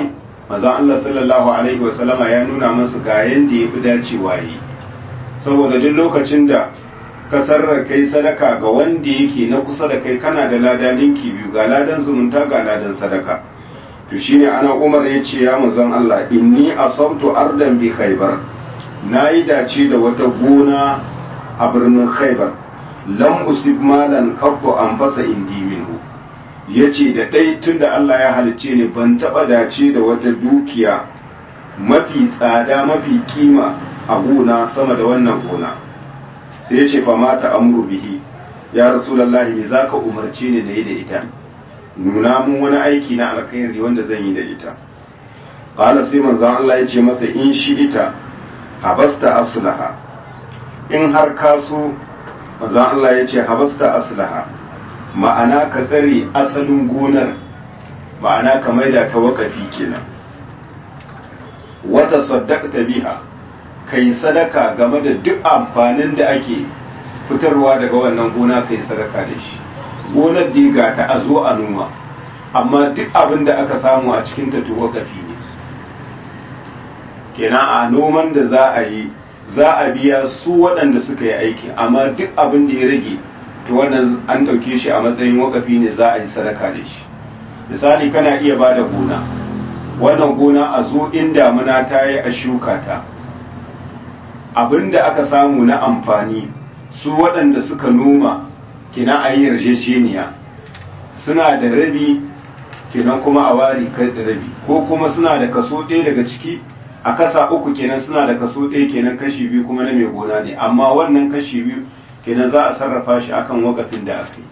manzon Allah sallallahu alaihi wasallama ya nuna masa ga yanda yafi dacewa yi saboda duk lokacin da ka sarra kai sadaka ga wanda yake na kusa da kai kana da lada linki biyu ga ladan zumunta ga ladan sadaka to shine ana Umar ya ce ya manzon Allah inni asabtu ardan bi khaybar nayi dace da wata gona a birnin khaybar lam usib malan qattu an fasa indi minhu yace da dai tunda Allah ya halice ni ban taba dace da wata dukiya mafi tsada mafi kima a gona sama da wannan gona sai yace fa mata amru bihi ya rasulullahi me zaka umarce ni nayi da ita nuna mun wani aiki na alkhairi wanda zan yi da ita qala sai manzon Allah yace masa in shi ita habasta aslaha in har ka so manzon Allah ya ce habasta aslaha ma'ana ka tsare asalin gonar ma'ana ka maida ta wakafi kenan wata saddaqta biha kai sadaka game da duk amfanin da ake fitarwa daga wannan gona kai sadaka da shi gonar diga ta a zo a noma amma duk abin da aka samu a cikin ta to wakafi ne kenan a noman da za a yi za a biya su waɗanda suka yi aiki amma duk abin da ya rage to wannan an ɗauke shi a matsayin wakafi ne za a yi sadaka da shi misali kana iya ba da gona wannan gona a zo in damuna ta yi a shuka ta abin da aka samu na amfani su waɗanda suka noma kina a yi yarjejeniya suna da rabi kenan kuma a wari kai da rabi ko kuma suna da kaso ɗaya daga ciki a kasa uku kenan suna da kaso ɗaya kenan kashi biyu kuma na mai gona ne amma wannan kashi biyu kenan za a sarrafa shi akan wakafin da aka yi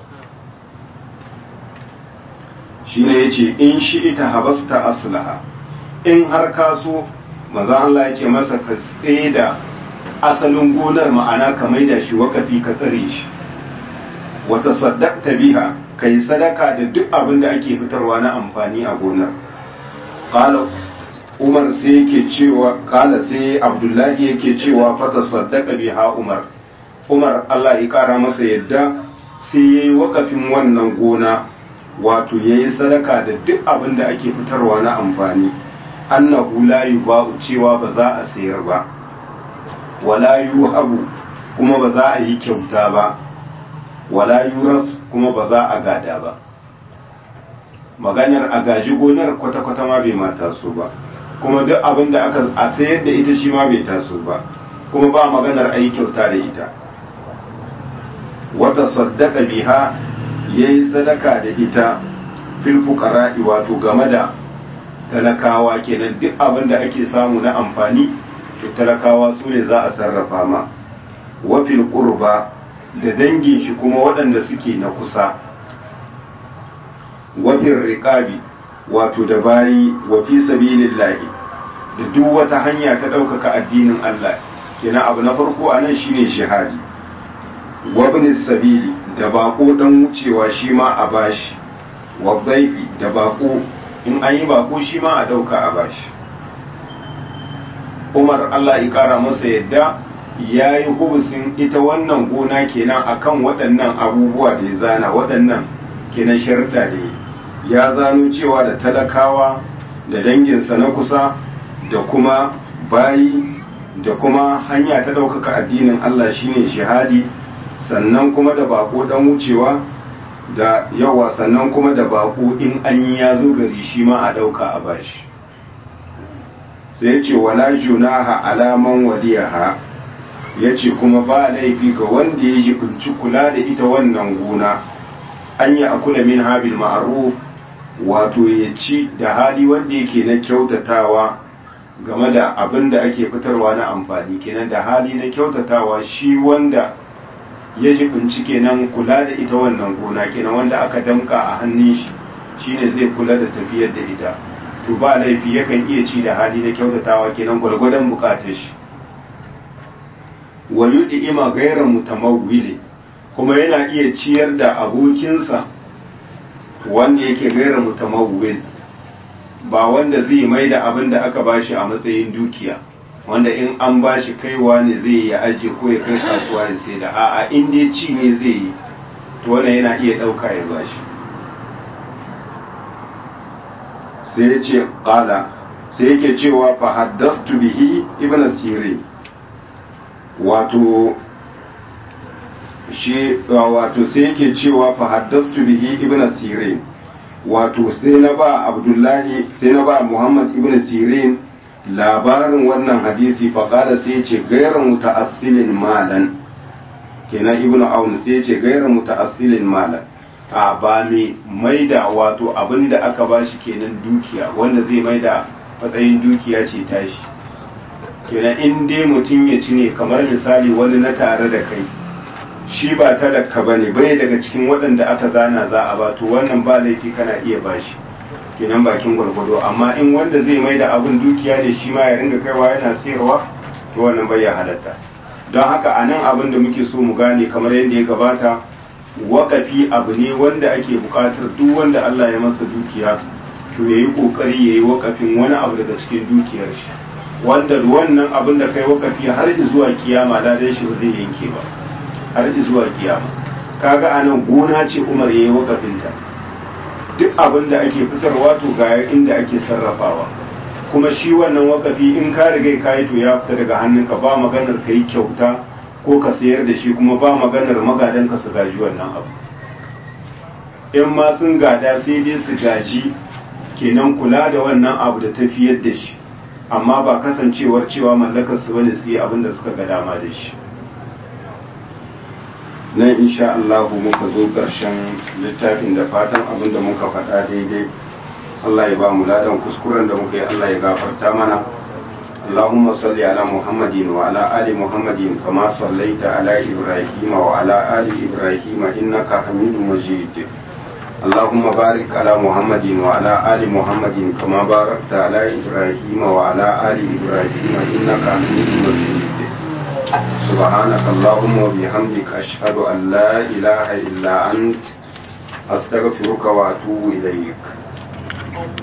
shi ne ya ce in shi ita habasta aslaha in har kaso maza Allah ya ce masa ka da asalin gonar ma'ana ka maida shi wakafi ka tsare shi wata saddaqta biha kai sadaka da duk abin da ake fitarwa na amfani a gonar qala umar sai yake cewa kala sai abdullahi yake cewa fata saddaka biha umar umar allah ya kara masa yadda sai ya yi wakafin wannan gona wato ya yi sadaka da duk abin da ake fitarwa na amfani annahu la yuba'u cewa ba za a sayar ba wala yuhabu kuma ba za a yi kyauta ba wala yuras kuma ba za a gada ba maganar a gaji gonar kwata-kwata ma bai mata su ba kuma duk abin da aka a sayar da ita shi ma bai taso ba kuma ba maganar a yi kyauta da ita wata saddaka biha ya yi sadaka da ita fil fuqara'i wato game da talakawa kenan duk abin da ake samu na amfani to talakawa su ne za a sarrafa ma wa fil qurba da dangin shi kuma waɗanda suke na kusa wa fil riqabi wato da bayi wa fi sabilillahi da duk wata hanya ta ɗaukaka addinin Allah kenan abu na farko a nan shine jihadi wa ibn sabili da bako dan wucewa shi ma a bashi wa dhaifi da bako in an yi bako shi ma a ɗauka a bashi Umar Allah ya kara masa yadda ya yi hubusin ita wannan gona kenan akan waɗannan abubuwa da ya zana waɗannan kenan sharuɗa da ya zano cewa da talakawa da danginsa na kusa da kuma bayi da kuma hanya ta ɗaukaka addinin Allah shine shahadi sannan kuma da bako dan wucewa da yawa sannan kuma da bako in an yi ya zo gari shi ma a ɗauka a bashi sai ya ce wala junaha alaman waliyaha ya ce kuma ba laifi ga wanda ya jibinci kula da ita wannan gona an yi akula min habil ma'ruf wato ya ci da hali wanda yake na kyautatawa game da abin da ake fitarwa na amfani kenan da hali na kyautatawa shi wanda ya jibinci kenan kula da ita wannan gona kenan wanda aka damka a hannun shi shine zai kula da tafiyar da ita to ba laifi yakan iya ci da hali na kyautatawa kenan gwargwadon bukatar shi wa ima gairar mutamawwili kuma yana iya ciyar da abokinsa wanda yake gairar mutamawwil ba wanda zai mai da abin da aka bashi a matsayin dukiya wanda in an bashi kaiwa ne zai ya aje ko ya kai kasuwa ya sai da a'a in dai ci ne zai yi to wannan yana iya ɗauka ya bashi sai ya ce qala sai yake cewa fa haddathtu bihi ibn sirin wato shi wato sai yake cewa fa haddathtu bihi ibn sirin wato sai na ba abdullahi sai na ba muhammad ibn sirin labarin wannan hadisi fa qala sai ce gairar muta'assilin malan kenan ibn aun sai ce gairar muta'assilin malan a ba mai maida wato abinda aka bashi kenan dukiya wanda zai maida matsayin dukiya ce tashi kenan in dai mutum ya ci ne kamar misali wani na tare da kai shi ba talaka ba ne bai daga cikin waɗanda aka zana za a ba to wannan ba laifi kana iya bashi kenan bakin gwargwado amma in wanda zai mai da abin dukiya ne shi ma ya ringa kaiwa yana sayarwa to wannan bai ya halatta don haka a nan abin da muke so mu gane kamar yadda ya gabata wakafi abu ne wanda ake buƙatar duk wanda Allah ya masa dukiya to ya yi ƙoƙari ya yi wakafin wani abu daga cikin dukiyar shi wanda wannan abin da kai wakafi har zuwa kiyama ladan shi ba zai yanke ba har zuwa kiyama kaga anan gona ce Umar yayi wakafinta duk abin da ake fitarwa to ga inda ake sarrafawa kuma shi wannan wakafi in ka riga ka yi to ya fita daga hannunka ba maganar ka yi kyauta ko ka sayar da shi kuma ba maganar magadan ka su gaji wannan abu in ma sun gada sai dai su gaji kenan kula da wannan abu da tafiyar da shi amma ba kasancewar cewa mallakar su bane su yi abin da suka ga dama da shi nan insha Allah muka zo ƙarshen littafin da fatan abin da muka faɗa daidai Allah ya ba mu ladan kuskuren da muka yi Allah ya gafarta mana اللهم صل على محمد وعلى آل محمد كما صليت على إبراهيم وعلى آل إبراهيم إنك حميد مجيد اللهم بارك على محمد وعلى آل محمد كما باركت على إبراهيم وعلى آل إبراهيم إنك حميد مجيد سبحانك اللهم وبحمدك أشهد أن لا إله إلا أنت أستغفرك وأتوب إليك